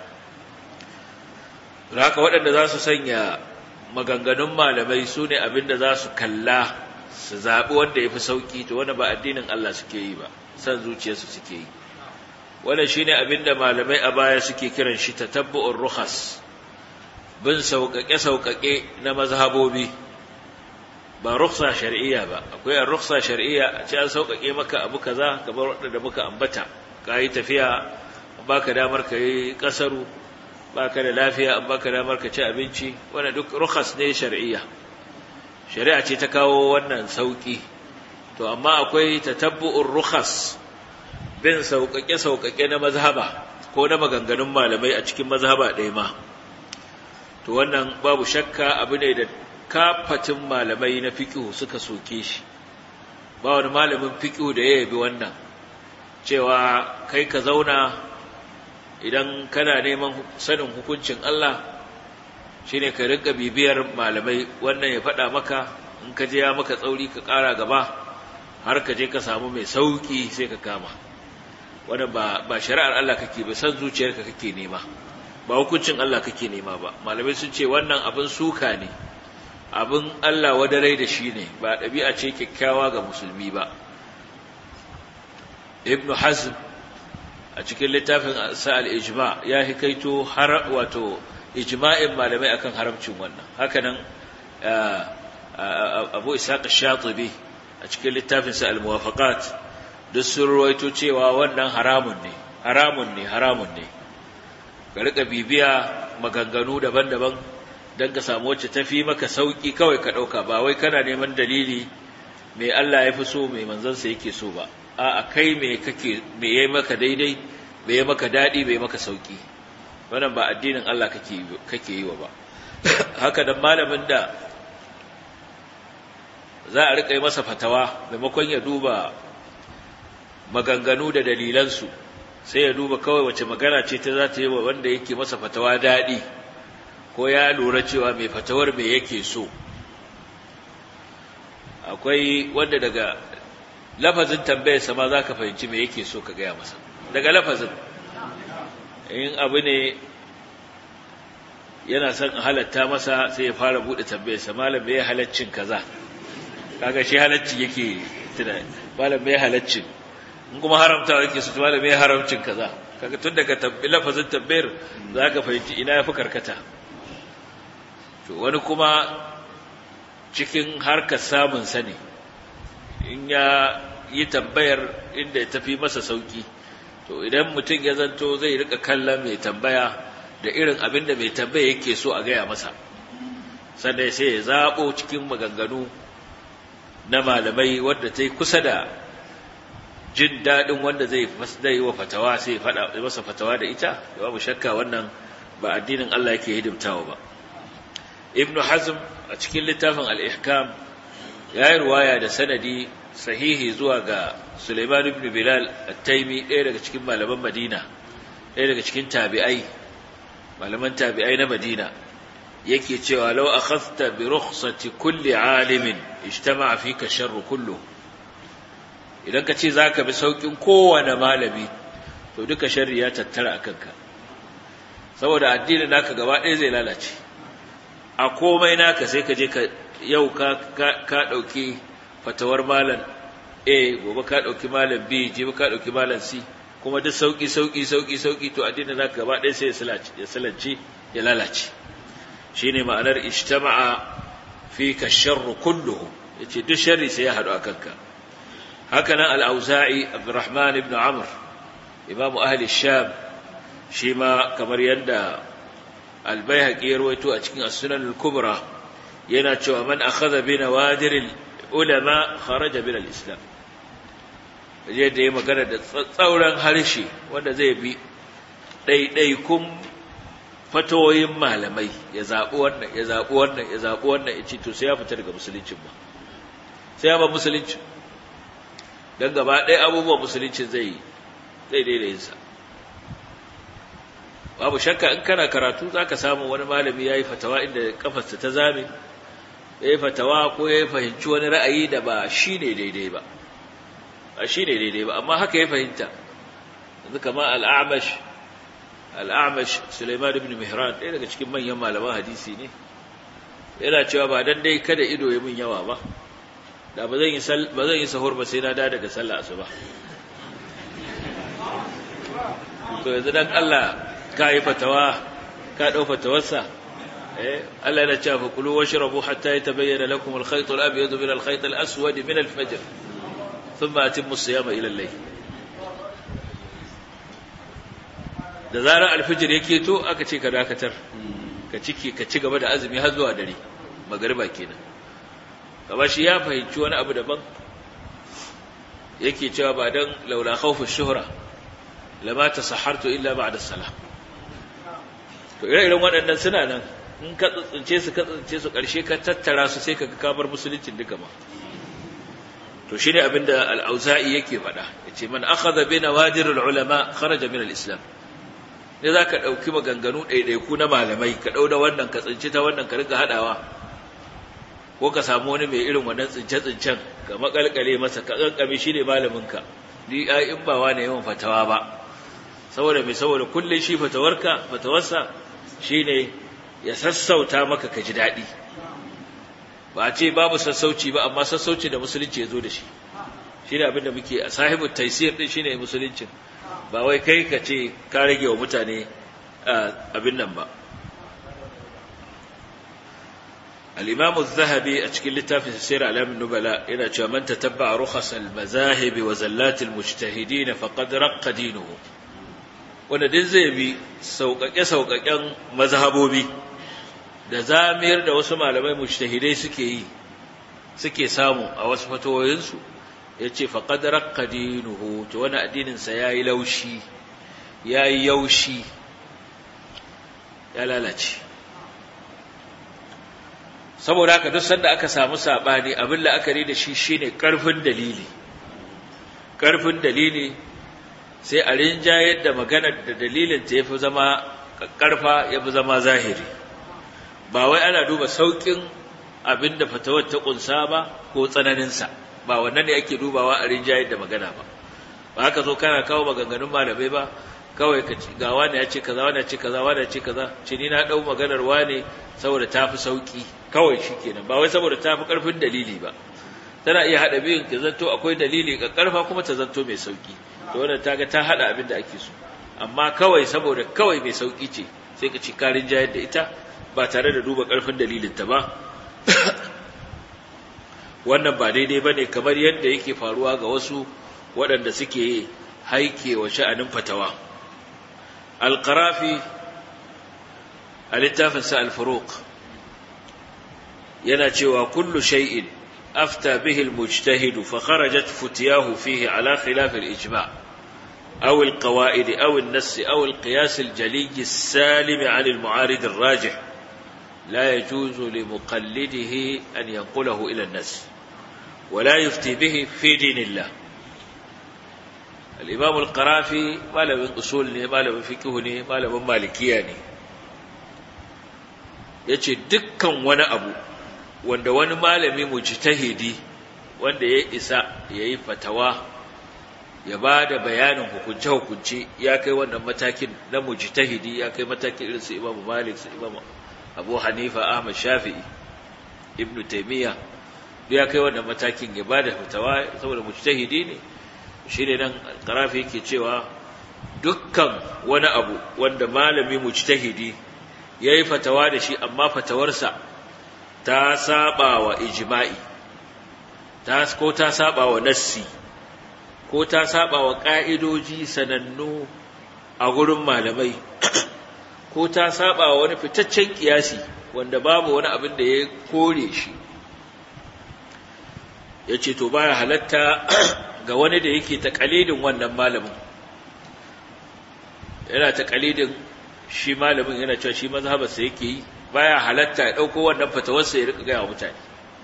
haka waɗanda za su sanya maganganun malamai su ne abinda za su kalla su zaɓi wanda ya fi sauƙi to wanda ba addinin Allah suke yi ba san zuciyarsu suke yi wanda shi ne abinda malamai a baya suke kiran shi ta tabbu'un ruhas bin sauƙaƙe-sauƙaƙe na mazhabobi ba ruksa shari'iyya ba akwai a ruksa shari'iyya a ce an sauƙaƙe maka abu kaza kamar waɗanda muka ambata ka yi tafiya ba ka damar ka yi ƙasaru ba ka da lafiya an baka damar ka ci abinci wanda duk rukhas ne shar'iyya shari'a ce ta kawo wannan sauki to amma akwai tatabbu'ur rukhas bin sauƙaƙe sauƙaƙe na mazhaba ko na maganganun malamai a cikin mazhaba ɗaya ma to wannan babu shakka abu ne da kafatin malamai na fiqh suka soke shi ba wani malamin fiqh da ya yabi wannan cewa kai ka zauna idan kana neman sanin hukuncin Allah shine ka rinka bibiyar malamai wannan ya faɗa maka in ka je ya maka tsauri ka ƙara gaba har ka je ka samu mai sauki sai ka kama wannan ba ba shari'ar Allah kake ba san zuciyarka kake nema ba hukuncin Allah kake nema ba malamai sun ce wannan abin suka ne abin Allah wadarai da shi ne ba ɗabi'a ce kyakkyawa ga musulmi ba ibnu hazm a cikin littafin sa'al ijma ya hikaito har wato ijma'in malamai akan haramcin wannan hakanan abu ishaq ash-shatibi a cikin littafin sa al-muwafaqat duk sun ruwaito cewa wannan haramun ne haramun ne haramun ne ka rika bibiya maganganu daban-daban don ka samu wacce tafi maka sauki kawai ka dauka ba wai kana neman dalili mai Allah ya fi so mai manzansa yake so ba a kai me kake me yayi maka daidai me yayi maka dadi me maka sauki wannan ba addinin Allah kake kake yi wa ba haka dan malamin da za a rika yi masa fatawa maimakon ya duba maganganu da dalilansu sai ya duba kawai wace magana ce ta za ta yi wa wanda yake masa fatawa dadi ko ya lura cewa mai fatawar me yake so akwai wanda daga lafazin tambayar sama za ka fahimci me yake so ka gaya masa daga lafazin in abu ne yana son a halatta masa sai ya fara buɗe tambayar sa malam me ya halaccin kaza kaga shi halacci yake tunani malam me ya halaccin in kuma haramta yake su malam me ya haramcin kaza kaga tun daga lafazin tambayar za ka fahimci ina ya fi karkata to wani kuma cikin harkar samun sani in ya yi tambayar inda ya tafi masa sauki to idan mutum ya zanto zai rika kallon mai tambaya da irin abin da mai tambaya yake so a gaya masa sannan sai ya zaɓo cikin maganganu na malamai wadda ta yi kusa da jin daɗin wanda zai yi wa fatawa sai ya faɗa masa fatawa da ita da babu shakka wannan ba addinin Allah yake hidimtawa ba ibnu hazm a cikin littafin al-ihkam ya yi ruwaya da sanadi sahihi zuwa ga Suleiman ibn Bilal at-Taimi ɗaya daga cikin malaman Madina ɗaya daga cikin tabi'ai malaman tabi'ai na Madina yake cewa law akhadhta bi rukhsati kulli alimin ijtama'a fika sharru kullu idan ka ce zaka bi saukin kowane malami to duka sharri ya tattara akan ka saboda addinin naka gaba ɗaya zai lalace a komai naka sai ka je ka yau ka ka dauki fatawar malam A gobe ka dauki malam B jibi ka dauki malam C kuma duk sauki sauki sauki sauki to addinin naka gaba ɗaya sai ya salance ya lalace shine ma'anar ijtama'a fika sharru kulluhu yace duk sharri sai ya hadu akan ka haka nan al-auza'i abdurrahman ibn amr imam ahli sham shi ma kamar yadda al-baihaqi ya rawaito a cikin as-sunan al-kubra yana cewa man akhadha bi nawadir al-ulama kharaja min al-islam je da ya magana da tsauran harshe wanda zai bi ɗaiɗaikun fatoyin malamai ya zaɓi wannan ya zaɓi wannan ya zaɓi wannan ya ce to sai ya fita daga musuluncin ba sai ya ba musulunci don gaba ɗaya abubuwan musulunci zai zai daidayinsa babu shakka in kana karatu za ka samu wani malami ya yi fatawa inda kafarsa ta zame ya yi fatawa ko ya fahimci wani ra'ayi da ba shi ne daidai ba ba shi ne daidai ba amma haka ya fahimta yanzu kama al'amash al'amash suleiman ibn mihran ɗaya daga cikin manyan malaman hadisi ne yana cewa ba dan dai kada ido ya min yawa ba da ba zan yi ba zan yi sahur ba sai na da daga sallah asuba to yanzu dan Allah ka yi fatawa ka dau fatawarsa eh Allah yana cewa fa kulu washrabu hatta yatabayyana lakum al-khayt al-abyad min al-khayt al-aswad min al-fajr thumma atimmu as-siyama ila al-layl da zarar al-fajr yake to aka ce ka dakatar ka ciki ka ci gaba da azumi har zuwa dare magariba kenan kama shi ya fahimci wani abu daban yake cewa ba dan laula khawfu shuhra lama tasahartu illa ba'da salah to ire-iren waɗannan suna nan in ka tsince su ka tsince su ƙarshe ka tattara su sai ka kamar musuluncin duka ma to shine abinda al-auza'i yake faɗa yace man akhadha bi nawadir al-ulama kharaja min al-islam ne zaka dauki maganganu ɗaiɗaiku na malamai ka dau da wannan ka tsinci ta wannan ka riga hadawa ko ka samu wani mai irin wannan tsince-tsincen ka makalkale masa ka kankame shi ne malaminka ni ai in ba wani yawan fatawa ba saboda mai saboda kullum shi fatawarka fatawarsa shine ya sassauta maka ka ji daɗi ba a ce babu sassauci ba amma sassauci da musulunci ya zo da shi shi ne abinda muke a sahibin taisir ɗin shi ne musuluncin ba wai kai ka ce ka rage wa mutane abin nan ba الإمام الذهبي أشكل لتافي سير أعلام النبلاء إلى من تتبع رخص المذاهب وزلات المجتهدين فقد رق دينه wanda duk zai bi sauƙaƙe-sauƙaƙen mazhabobi da zamiyar da wasu malamai mujtahidai suke yi suke samu a wasu fatawoyinsu ya ce faƙad raƙa dinuhu to wani addininsa ya yi laushi ya yi yaushi ya lalace saboda haka duk sanda aka samu saɓani abin la'akari da shi shine ƙarfin dalili ƙarfin dalili sai a rinjayar da maganar da dalilin ta yafi zama ƙarfa yafi zama zahiri ba wai ana duba sauƙin abin da fatawar ta ƙunsa ba ko tsananinsa ba wannan ne ake dubawa a rinjayar da magana ba ba haka zo kana kawo maganganun malamai ba kawai ka ci ga wani ya ce kaza wani ya ce kaza wani ya ce kaza ce ni na dau maganar wane saboda ta fi sauki kawai shikenan ba wai saboda ta fi karfin dalili ba tana iya hada biyun ta zanto akwai dalili ga karfa kuma ta zanto mai sauki to wannan ta ga ta hada abin da ake so amma kawai saboda kawai mai sauki ce sai ka ci karin jayar da ita ba tare da duba karfin dalilin ta ba wannan ba daidai bane kamar yadda yake faruwa ga wasu waɗanda suke haike wa sha'anin fatawa alqarafi a littafinsa al-furuq yana cewa kullu shay'in afta bihi al-mujtahid fa kharajat futiyahu fihi ala khilaf al-ijma' aw al-qawa'id aw an-nass aw al-qiyas al-jali as-salim 'an al-mu'arid ar-rajih لا يجوز لمقلده أن ينقله إلى الناس ولا يفتي به في دين الله الإمام القرافي ما له من أصول ما له من فقه ما له من مالكية yace dukkan wani abu wanda wani malami mujtahidi wanda ya isa yayi fatawa ya ba da bayanin hukunce hukunce ya kai wannan matakin na mujtahidi ya kai matakin irin su Imam Malik su Imam abu hanifa ahmad shafi'i ibnu taymiya ya kai wannan matakin ya bada fatawa saboda mujtahidi ne shine nan qarafi yake cewa dukkan wani abu wanda malami mujtahidi yayi fatawa da shi amma fatawarsa ta saba wa ijma'i ta ko ta saba wa nassi ko ta saba wa ka'idoji sanannu a gurin malamai ko ta saba wa wani fitaccen kiyasi wanda babu wani abin da ya kore shi ya ce to baya halatta ga wani da yake taƙalidin wannan malamin yana taƙalidin shi malamin yana cewa shi mazhabarsa yake yi baya halatta ya ɗauko wannan fatawarsa ya rika gaya wa mutane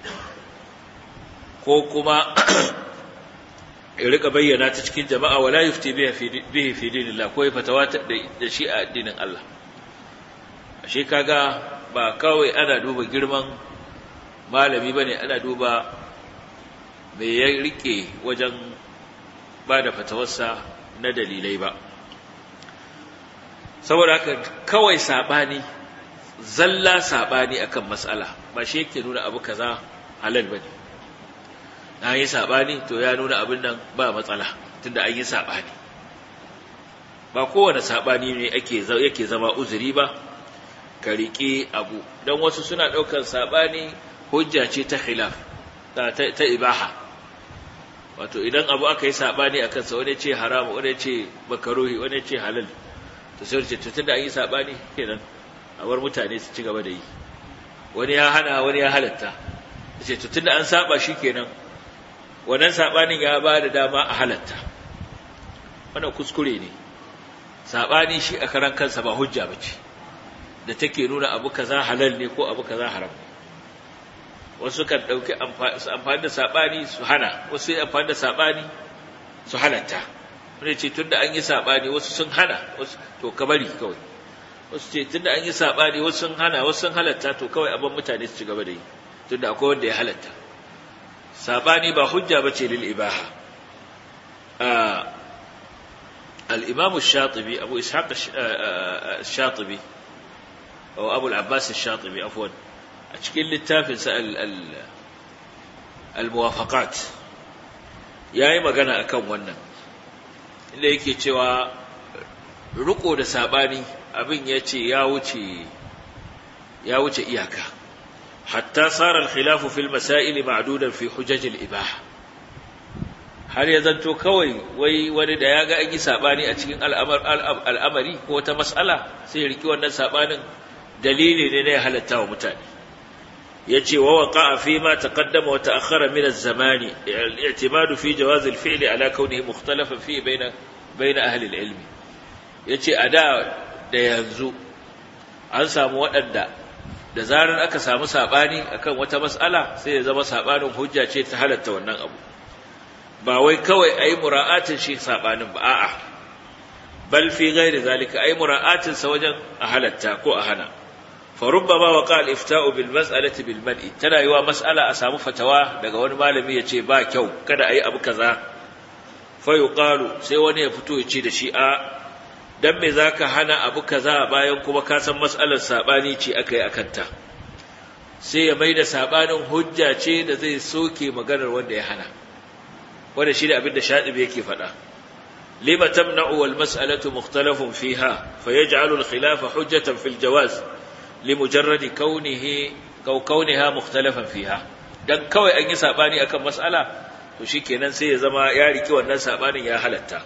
ko kuma ya rika bayyana ta cikin jama'a wala yufti bihi fi dinillah ko ya fatawa da shi a addinin Allah ashe kaga ba kawai ana duba girman malami bane ana duba me ya rike wajen ba da fatawarsa na dalilai ba saboda haka kawai sabani zalla sabani akan mas'ala ba shi yake nuna abu kaza halal bane na yi sabani to ya nuna abin nan ba matsala tunda an yi sabani ba kowane sabani ne ake yake zama uzuri ba ka riƙe abu don wasu suna ɗaukar saɓani hujja ce ta khilaf ta, ta, ibaha wato idan abu aka yi saɓani a kansa wani ce haramu wani ce makaruhi wani ce halal to sai ce tutun da an yi saɓani kenan a bar mutane su ci gaba da yi wani ya hana wani ya halatta ce tutun da an saɓa shi kenan wannan saɓanin ya ba da dama a halatta wannan kuskure ne saɓani shi a karan kansa ba hujja ba ce da take nuna abu kaza halal ne ko abu kaza haram wasu kan dauki amfani da sabani su hana wasu yi amfani da sabani su halatta wani ce tunda an yi sabani wasu sun hana wasu to ka bari kawai wasu ce tunda an yi sabani wasu sun hana wasu sun halatta to kawai abin mutane su ci gaba da yi tunda akwai wanda ya halatta sabani ba hujja bace lil ibaha al-imam ash-shatibi abu ishaq ash-shatibi أو أبو العباس الشاطبي عفوا أشكل للتافل سأل الموافقات yayi magana akan wannan inda yake cewa riko da sabani abin yace ya wuce ya wuce iyaka hatta sara al-khilaf fi al-masail ma'dudan fi hujaj al-ibaha har ya zanto kawai wai wani da yaga an yi sabani a cikin al'amari ko ta mas'ala sai ya riki wannan sabanin dalili ne ya halatta wa mutane yace wa waqa'a fi ma taqaddama wa ta'akhkhara min az-zamani al-i'timad fi jawaz al-fi'l ala kawnihi mukhtalafan fi bayna bayna ahli al-ilm yace ada da yanzu an samu waɗanda da zarar aka samu sabani akan wata mas'ala sai ya zama sabanin hujja ce ta halatta wannan abu ba wai kawai ayi mura'atin shi sabanin ba a'a bal fi ghairi zalika ayi mura'atin sa wajen a halatta ko a hana فربما وقع الافتاء بالمساله بالمنع tana yiwa mas'ala a samu fatawa daga wani malami ya ce ba kyau kada ayi abu kaza fa yuqalu sai wani ya fito ya ce da shi a dan me zaka hana abu kaza bayan kuma ka san mas'alar sabani ce akai akanta sai ya maida sabanin hujja ce da zai soke maganar wanda ya hana wanda shi da abin da shadibi yake faɗa lima tamna'u wal mas'alatu mukhtalafun fiha fayaj'alu al khilafa hujjatan fil jawaz لمجرد كونه كو كونها مختلفا فيها dan kawai an yi sabani akan mas'ala to shikenan sai ya zama ya riki wannan sabanin ya halatta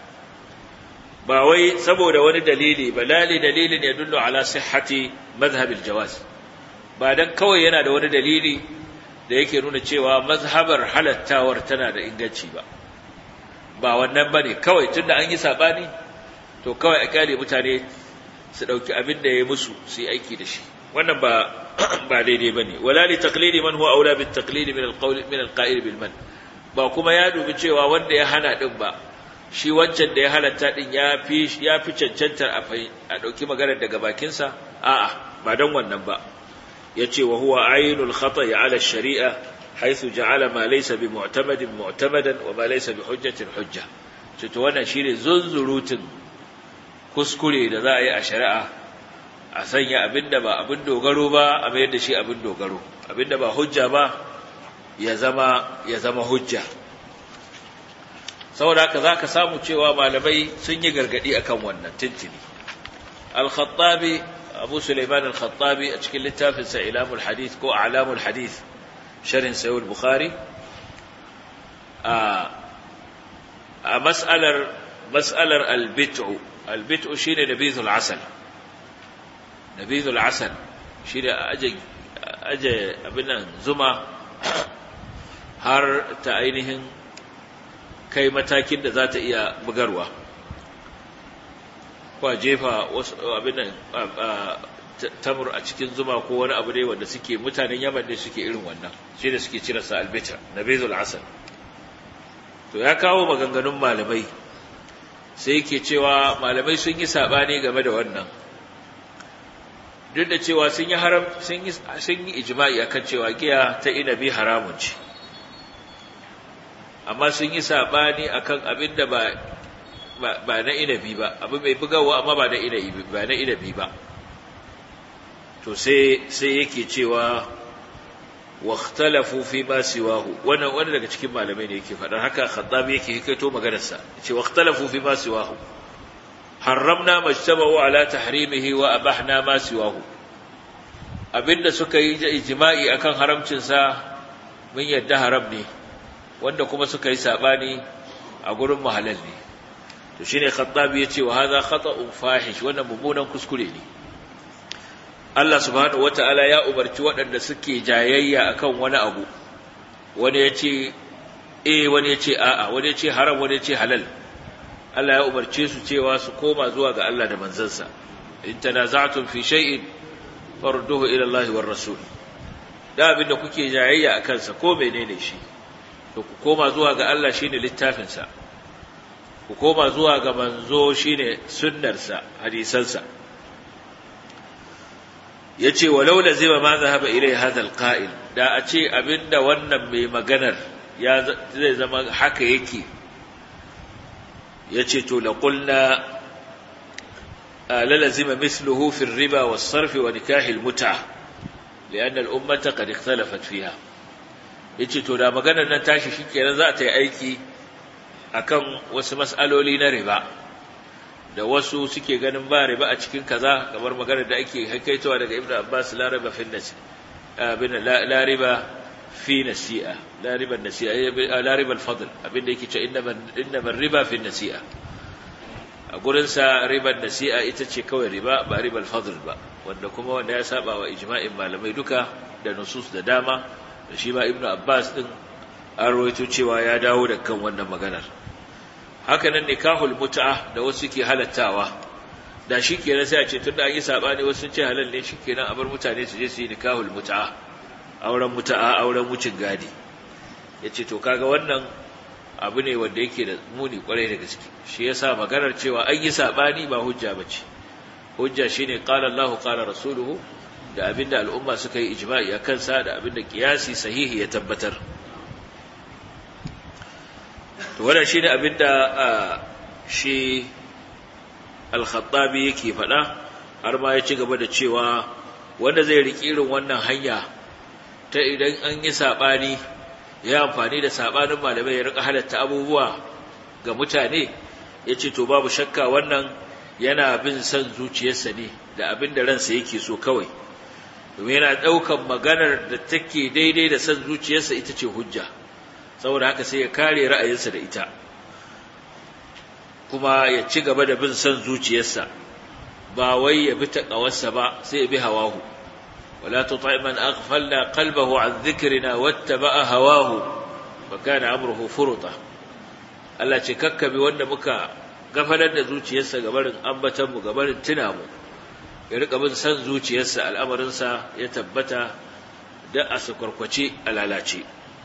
ba wai saboda wani dalili ba lali dalilin ya dullu ala sihhati madhhab aljawaz ba dan kawai yana da wani dalili da yake nuna cewa mazhabar halattawar tana da inganci ba ba wannan bane kawai tunda an yi sabani to kawai a kyale mutane su dauki abin da ya musu su yi aiki da shi wannan ba ba daidai bane wala li taqlidi man huwa aula bit taqlidi min al-qawl min al-qa'il bil man ba kuma ya dubi cewa wanda ya hana din ba shi wancan da ya halatta din ya fi ya fi cancantar a a dauki maganar daga bakin sa a'a ba dan wannan ba yace wa huwa aynul khata'i ala ash-shari'a haythu ja'ala ma laysa bi mu'tamadin mu'tamadan wa ma laysa bi hujjatin hujja to wannan shine zunzurutun kuskure da za a yi a shari'a a sanya abinda ba abin dogaro ba a mayar da shi abin dogaro abinda ba hujja ba ya zama ya zama hujja saboda haka zaka samu cewa malamai sun yi gargadi akan wannan tintini al-khattabi abu sulaiman al-khattabi a cikin littafin sa ilamul hadith ko a'lamul hadith sharhin sahih al-bukhari a a mas'alar mas'alar al-bit'u al-bit'u shine nabizul asal nabizul asal shine aje aje abinan zuma har ta ainihin kai matakin da za ta iya bugarwa ko a jefa wasu abinan tamur a cikin zuma ko wani abu ne wanda suke mutanen yaman ne suke irin wannan shi da suke cire sa albita nabizul asal to ya kawo maganganun malamai sai yake cewa malamai sun yi sabani game da wannan duk da cewa sun yi haram sun yi sun yi ijma'i akan cewa giya ta inabi haramun ce amma sun yi sabani akan abin da ba ba na inabi ba abu mai bugawa amma ba na inabi ba na inabi ba to sai sai yake cewa واختلفوا فيما سواه وانا وانا daga cikin malamai ne yake fadar haka khattabi yake hikaito maganar sa yace واختلفوا فيما سواه harramna majtabu ala tahrimihi wa abahna ma siwahu abinda suka yi ijma'i akan haramcin sa mun yadda haram ne wanda kuma suka yi sabani a gurin mahalal ne to shine khattabi yace wa hadha khata'un fahish wannan mummunan kuskure ne Allah subhanahu wata'ala ya umarci waɗanda suke jayayya akan wani abu wani ya ce eh wani ya ce a'a wani ya ce haram wani ya ce halal Allah ya umarce su cewa su koma zuwa ga Allah da manzansa in tanaza'tum fi shay'in farduhu ila Allah war rasul da abinda kuke jayayya akan sa ko menene shi to ku koma zuwa ga Allah shine littafin sa ku koma zuwa ga manzo shine sunnar sa hadisan sa yace walau lazima ma zahaba ilai hadha alqa'il da a ce abinda wannan mai maganar ya zai zama haka yake yace to la qulna la lazima mithluhu fi ar-riba was-sarf wa nikah al-mut'a لأن الأمة قد اختلفت فيها yace to da maganar nan tashi shikenan za ta yi aiki akan wasu mas'aloli na riba da wasu suke ganin ba riba a cikin kaza kamar maganar da ake haikaitowa daga Ibn Abbas la riba fi nasi abin la riba fi nasi'a la riba nasi'a la riba al-fadl abin da yake cewa inna inna riba fi nasi'a a gurin sa riba nasi'a ita ce kawai riba ba riba al-fadl ba wanda kuma wanda ya saba wa ijma'in malamai duka da nusus da dama da shi ba Ibn Abbas din an rawaito cewa ya dawo da kan wannan maganar haka nan nikahul mut'a da wasu ke halattawa da shi kenan sai a ce tunda an yi sabani wasu sun ce halal ne shikenan a bar mutane su je su yi nikahul mut'a auren mut'a auren wucin gadi yace to kaga wannan abu ne wanda yake da muni kwarai da gaske shi yasa maganar cewa an yi sabani ba hujja bace hujja shine qala Allahu qala rasuluhu da abinda al'umma suka yi ijma'i akan sa da abinda kiyasi sahihi ya tabbatar to wannan shine abinda shi al-khattabi yake faɗa har ma ya ci gaba da cewa wanda zai riƙi irin wannan hanya ta idan an yi saɓani ya amfani da saɓanin malamai ya rika halatta abubuwa ga mutane ya ce to babu shakka wannan yana bin son zuciyarsa ne da abin da ransa yake so kawai domin yana ɗaukan maganar da take daidai da son zuciyarsa ita ce hujja saboda haka sai ya kare ra'ayinsa da ita kuma ya ci gaba da bin son zuciyarsa ba wai ya bi taƙawarsa ba sai ya bi hawahu wala tuti man aghfalna qalbahu an dhikrina wattaba'a hawahu fa kana amruhu furuta Allah ce kakkabi wanda muka gafalar da zuciyarsa gabarin ambatan mu gabarin tuna mu ya rika bin son zuciyarsa al'amarinsa ya tabbata da a sakwarkwace a lalace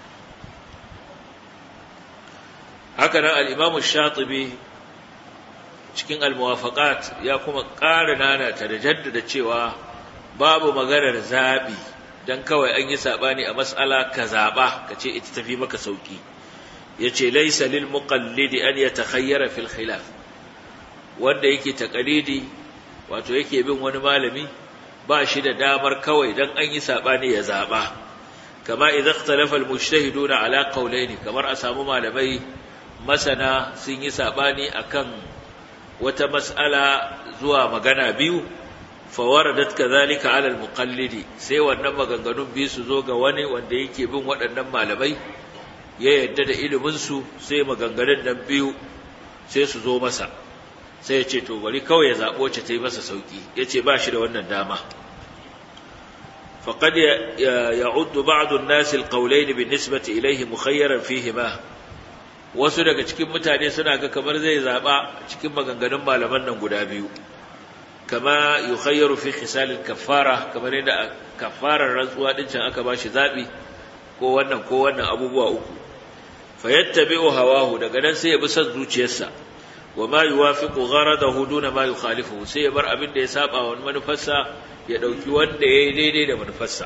haka nan al'imamu shatibi cikin almuwafaƙat ya kuma ƙara nanata da jaddada cewa babu maganar zaɓi don kawai an yi saɓani a matsala ka zaɓa ka ce ita tafi maka sauƙi ya ce laisa lil muqallidi an ya takhayyara fil khilaf wanda yake taƙalidi wato yake bin wani malami ba shi da damar kawai dan an yi sabani ya zaba kama idza ikhtalafa almujtahiduna ala qawlayn kamar a samu malamai masana sun yi sabani akan wata mas'ala zuwa magana biyu fawaradat kadhalika ala almuqallidi sai wannan maganganun biyu su zo ga wani wanda yake bin waɗannan malamai ya yadda da ilimin su sai maganganun nan biyu sai su zo masa sai ya ce to bari kawai ya zaɓo ce ta yi masa sauƙi ya ce ba shi da wannan dama faƙad ya uddu ba'adun nasi alƙaulai bin nisbati ilaihi mukhayyaran fihi ma wasu daga cikin mutane suna ga kamar zai zaɓa cikin maganganun malaman nan guda biyu kama yukhayyaru fi khisalil kaffara kamar yadda kaffarar rantsuwa din can aka bashi zaɓi ko wannan ko wannan abubuwa uku fayattabi'u hawahu daga nan sai ya bi son zuciyarsa wa ma yuwafiqu gharadahu duna ma yukhalifuhu sai ya bar abin da ya saba wa manufarsa ya dauki wanda yayi daidai da manufarsa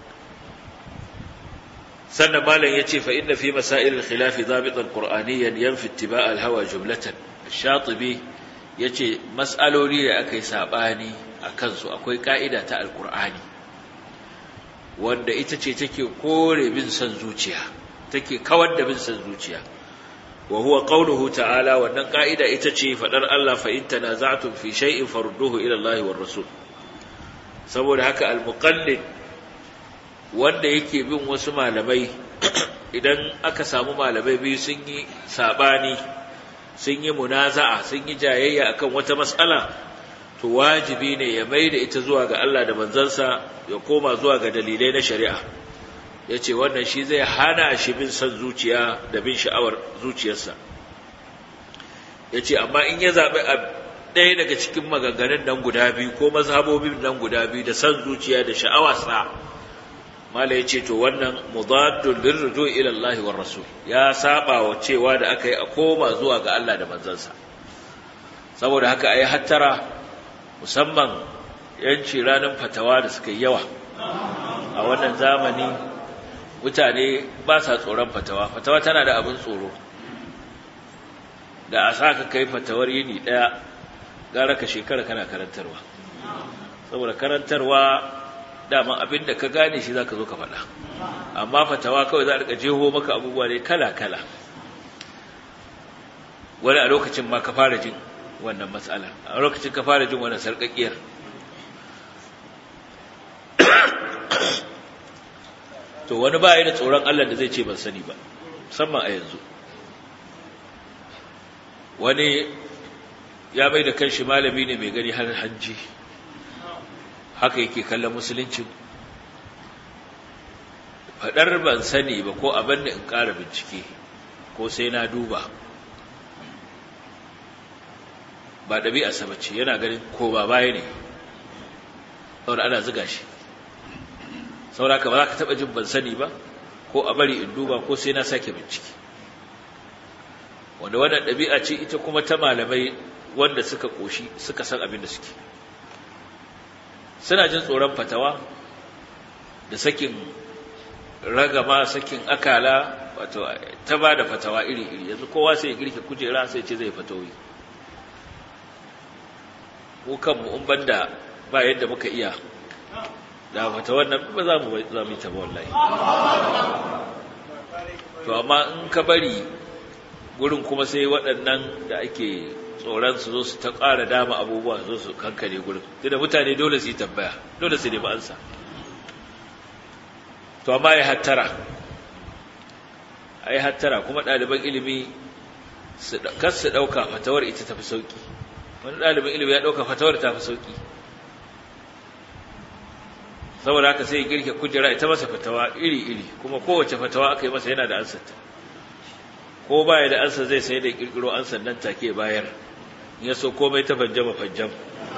sannan malam yace fa inna fi masail al-khilaf dhabitan qur'aniyan yanfi ittiba' al-hawa jumlatan ash-shatibi yace mas'aloli da akai sabani akan su akwai ka'ida ta al-qur'ani wanda ita ce take kore bin son zuciya take kawar da bin son zuciya wa huwa qawluhu ta'ala wannan ka'ida ita ce fadar Allah fa in tanaza'tum fi shay'in farudduhu ila Allah war rasul saboda haka al-muqallid wanda yake bin wasu malamai idan aka samu malamai biyu sun yi sabani sun yi munaza'a sun yi jayayya akan wata mas'ala to wajibi ne ya maida ita zuwa ga Allah da manzansa ya koma zuwa ga dalilai na shari'a ya ce wannan shi zai hana shi bin son zuciya da bin sha'awar zuciyarsa ya ce amma in ya zaɓi a ɗaya daga cikin maganganun nan guda biyu ko mazhabobin nan guda biyu da son zuciya da sha'awarsa mala ya ce to wannan mudaddul lirruju ila Allah war rasul ya saba wa cewa da aka yi a koma zuwa ga Allah da manzansa saboda haka ayi hattara musamman yanci ranar fatawa da suka yi yawa a wannan zamani mutane ba sa tsoron fatawa fatawa tana da abin tsoro da a sa ka kai fatawar yini ɗaya gara ka shekara kana karantarwa saboda karantarwa daman abin da ka gane shi za ka zo ka faɗa amma fatawa kawai za a rika jeho maka abubuwa ne kala-kala wani a lokacin ma ka fara jin wannan matsalar a lokacin ka fara jin wannan sarƙaƙiyar to wani ba da tsoron Allah da zai ce ban sani ba musamman a yanzu wani ya mai da kanshi malami ne mai gani har hanji haka yake kallon musulunci faɗar ban sani ba ko abin da in ƙara bincike ko sai na duba ba ɗabi'a sabace yana ganin ko ba baya ne saboda ana ziga shi sauraka ba za ka taɓa jin ban sani ba ko a bari in duba ko sai na sake bincike wanda wannan ɗabi'a ce ita kuma ta malamai wanda suka ƙoshi suka san abin da suke suna jin tsoron fatawa da sakin ragama sakin akala wato ta ba da fatawa iri-iri yanzu kowa sai ya girke kujera sai ce zai fatawi ko kanmu in banda ba yadda muka iya da fata wannan ba za mu za mu ta wallahi to amma in ka bari gurin kuma sai waɗannan da ake tsoron su zo su ta ƙara dama abubuwa zo su kankare gurin tunda mutane dole su yi tambaya dole su nemi ansa to amma ya hattara ai hattara kuma ɗaliban ilimi kar su ɗauka fatawar ita tafi sauki wani ɗalibin ilimi ya ɗauka fatawar ta fi sauki saboda haka sai girke kujera ita masa fatawa iri-iri kuma kowace fatawa aka yi masa yana da ansarta ko baya da ansa zai sai da kirkiro ansar nan take bayar ya so komai ta fanjama fanjam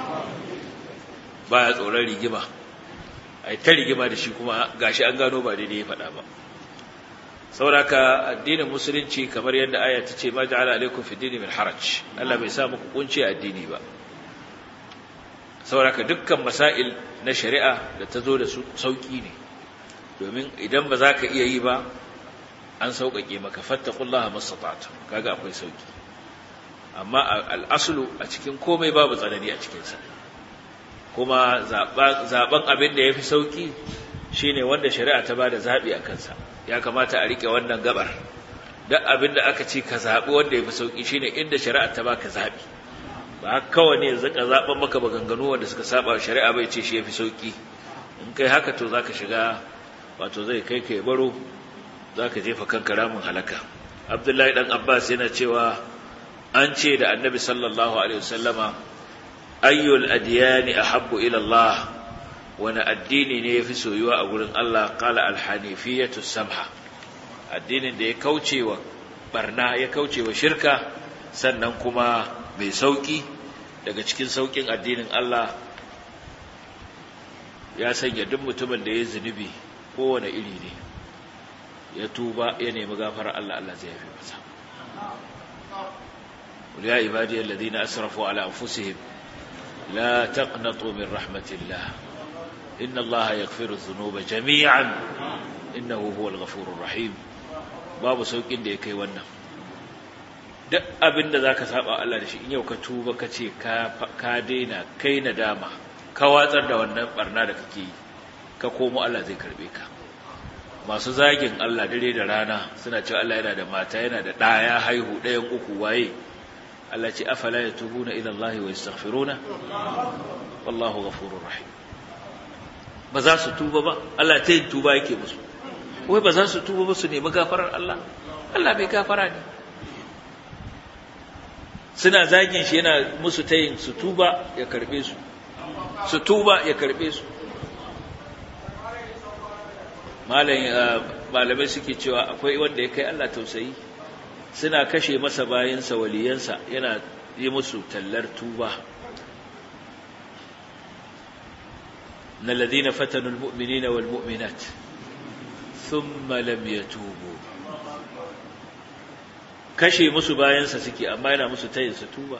baya tsoron rigima ai ta rigima da shi kuma gashi an gano ba daidai ya faɗa ba sauraka addinin musulunci kamar yadda aya ta ce ma ja'ala alaikum fi dini min haraj Allah bai sa muku kunci addini ba sauraka dukkan masail na shari'a da ta zo da su sauki ne domin idan ba za ka iya yi ba an sauƙaƙe maka fattaqullaha mastata'tu kaga akwai sauki amma al'aslu a cikin komai babu tsanani a cikin sa kuma zaben abin da yafi sauki shine wanda shari'a ta bada zabi a kansa ya kamata a rike wannan gabar duk abin da aka ce ka zabi wanda yafi sauki shine inda shari'a ta baka zabi ba kawai ne zaka zaben maka baganganu wanda suka saba shari'a bai ce shi yafi sauki in kai haka to zaka shiga wato zai kai kai baro zaka jefa kanka ramin halaka Abdullahi dan Abbas yana cewa an ce da Annabi sallallahu alaihi wasallama ayyul adyani ahabbu ila Allah wani addini ne yafi soyuwa a gurin Allah qala al-hanifiyatu samha addinin da ya kaucewa barna ya kaucewa shirka sannan kuma mai sauki daga cikin saukin addinin Allah ya sanya duk mutumin da ya zunubi kowane iri ne ya tuba ya nemi gafarar Allah Allah zai yafe masa قل يا عبادي الذين أسرفوا على أنفسهم لا تقنطوا من رحمة الله إن الله يغفر الذنوب جميعا إنه هو الغفور الرحيم babu saukin da ya kai wannan duk abin da za ka saba Allah da shi in yau ka tuba ka ce ka daina kai nadama ka watsar da wannan barna da kake yi ka komo Allah zai karbe ka masu zagin Allah dare da rana suna cewa Allah yana da mata yana da ɗaya haihu ɗayan uku waye Allah ce afala yatubuna ila Allah wa yastaghfiruna wallahu ghafurur rahim ba za su tuba ba Allah ta yin tuba yake musu wai ba za su tuba ba su nemi gafarar Allah Allah bai gafara ne suna zagin shi yana musu tayin su tuba ya karbe su su tuba ya karbe su malamai suke cewa akwai wanda ya kai Allah tausayi suna kashe masa bayansa waliyansa yana yi musu tallar tuba na ladina fatanul mu'minina wal mu'minat thumma lam yatubu kashe musu bayansa suke amma yana musu tayin su tuba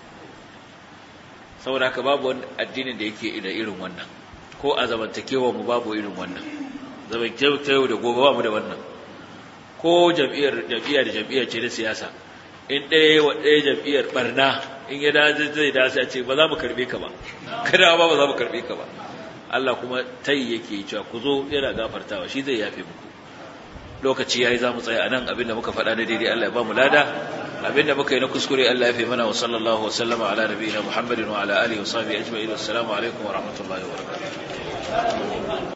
saboda haka babu wani addinin da yake da irin wannan ko a zamantakewa mu babu irin wannan zamantakewa da gobe ba mu da wannan ko jam'iyyar jam'iyya da jam'iyya ce na siyasa in ɗaya wa ɗaya jam'iyyar barna in ya dace zai dace a ce ba za mu karbe ka ba kada ba ba za mu karbe ka ba Allah kuma tayi yake cewa ku zo yana gafartawa shi zai yafe muku lokaci yayi za mu tsaya anan abinda muka faɗa na daidai Allah ya ba mu lada abinda muka yi na kuskure Allah ya fi mana wa sallallahu wa sallama ala nabiyina Muhammadin wa ala alihi wa sahbihi ajma'in assalamu alaikum wa rahmatullahi wa barakatuh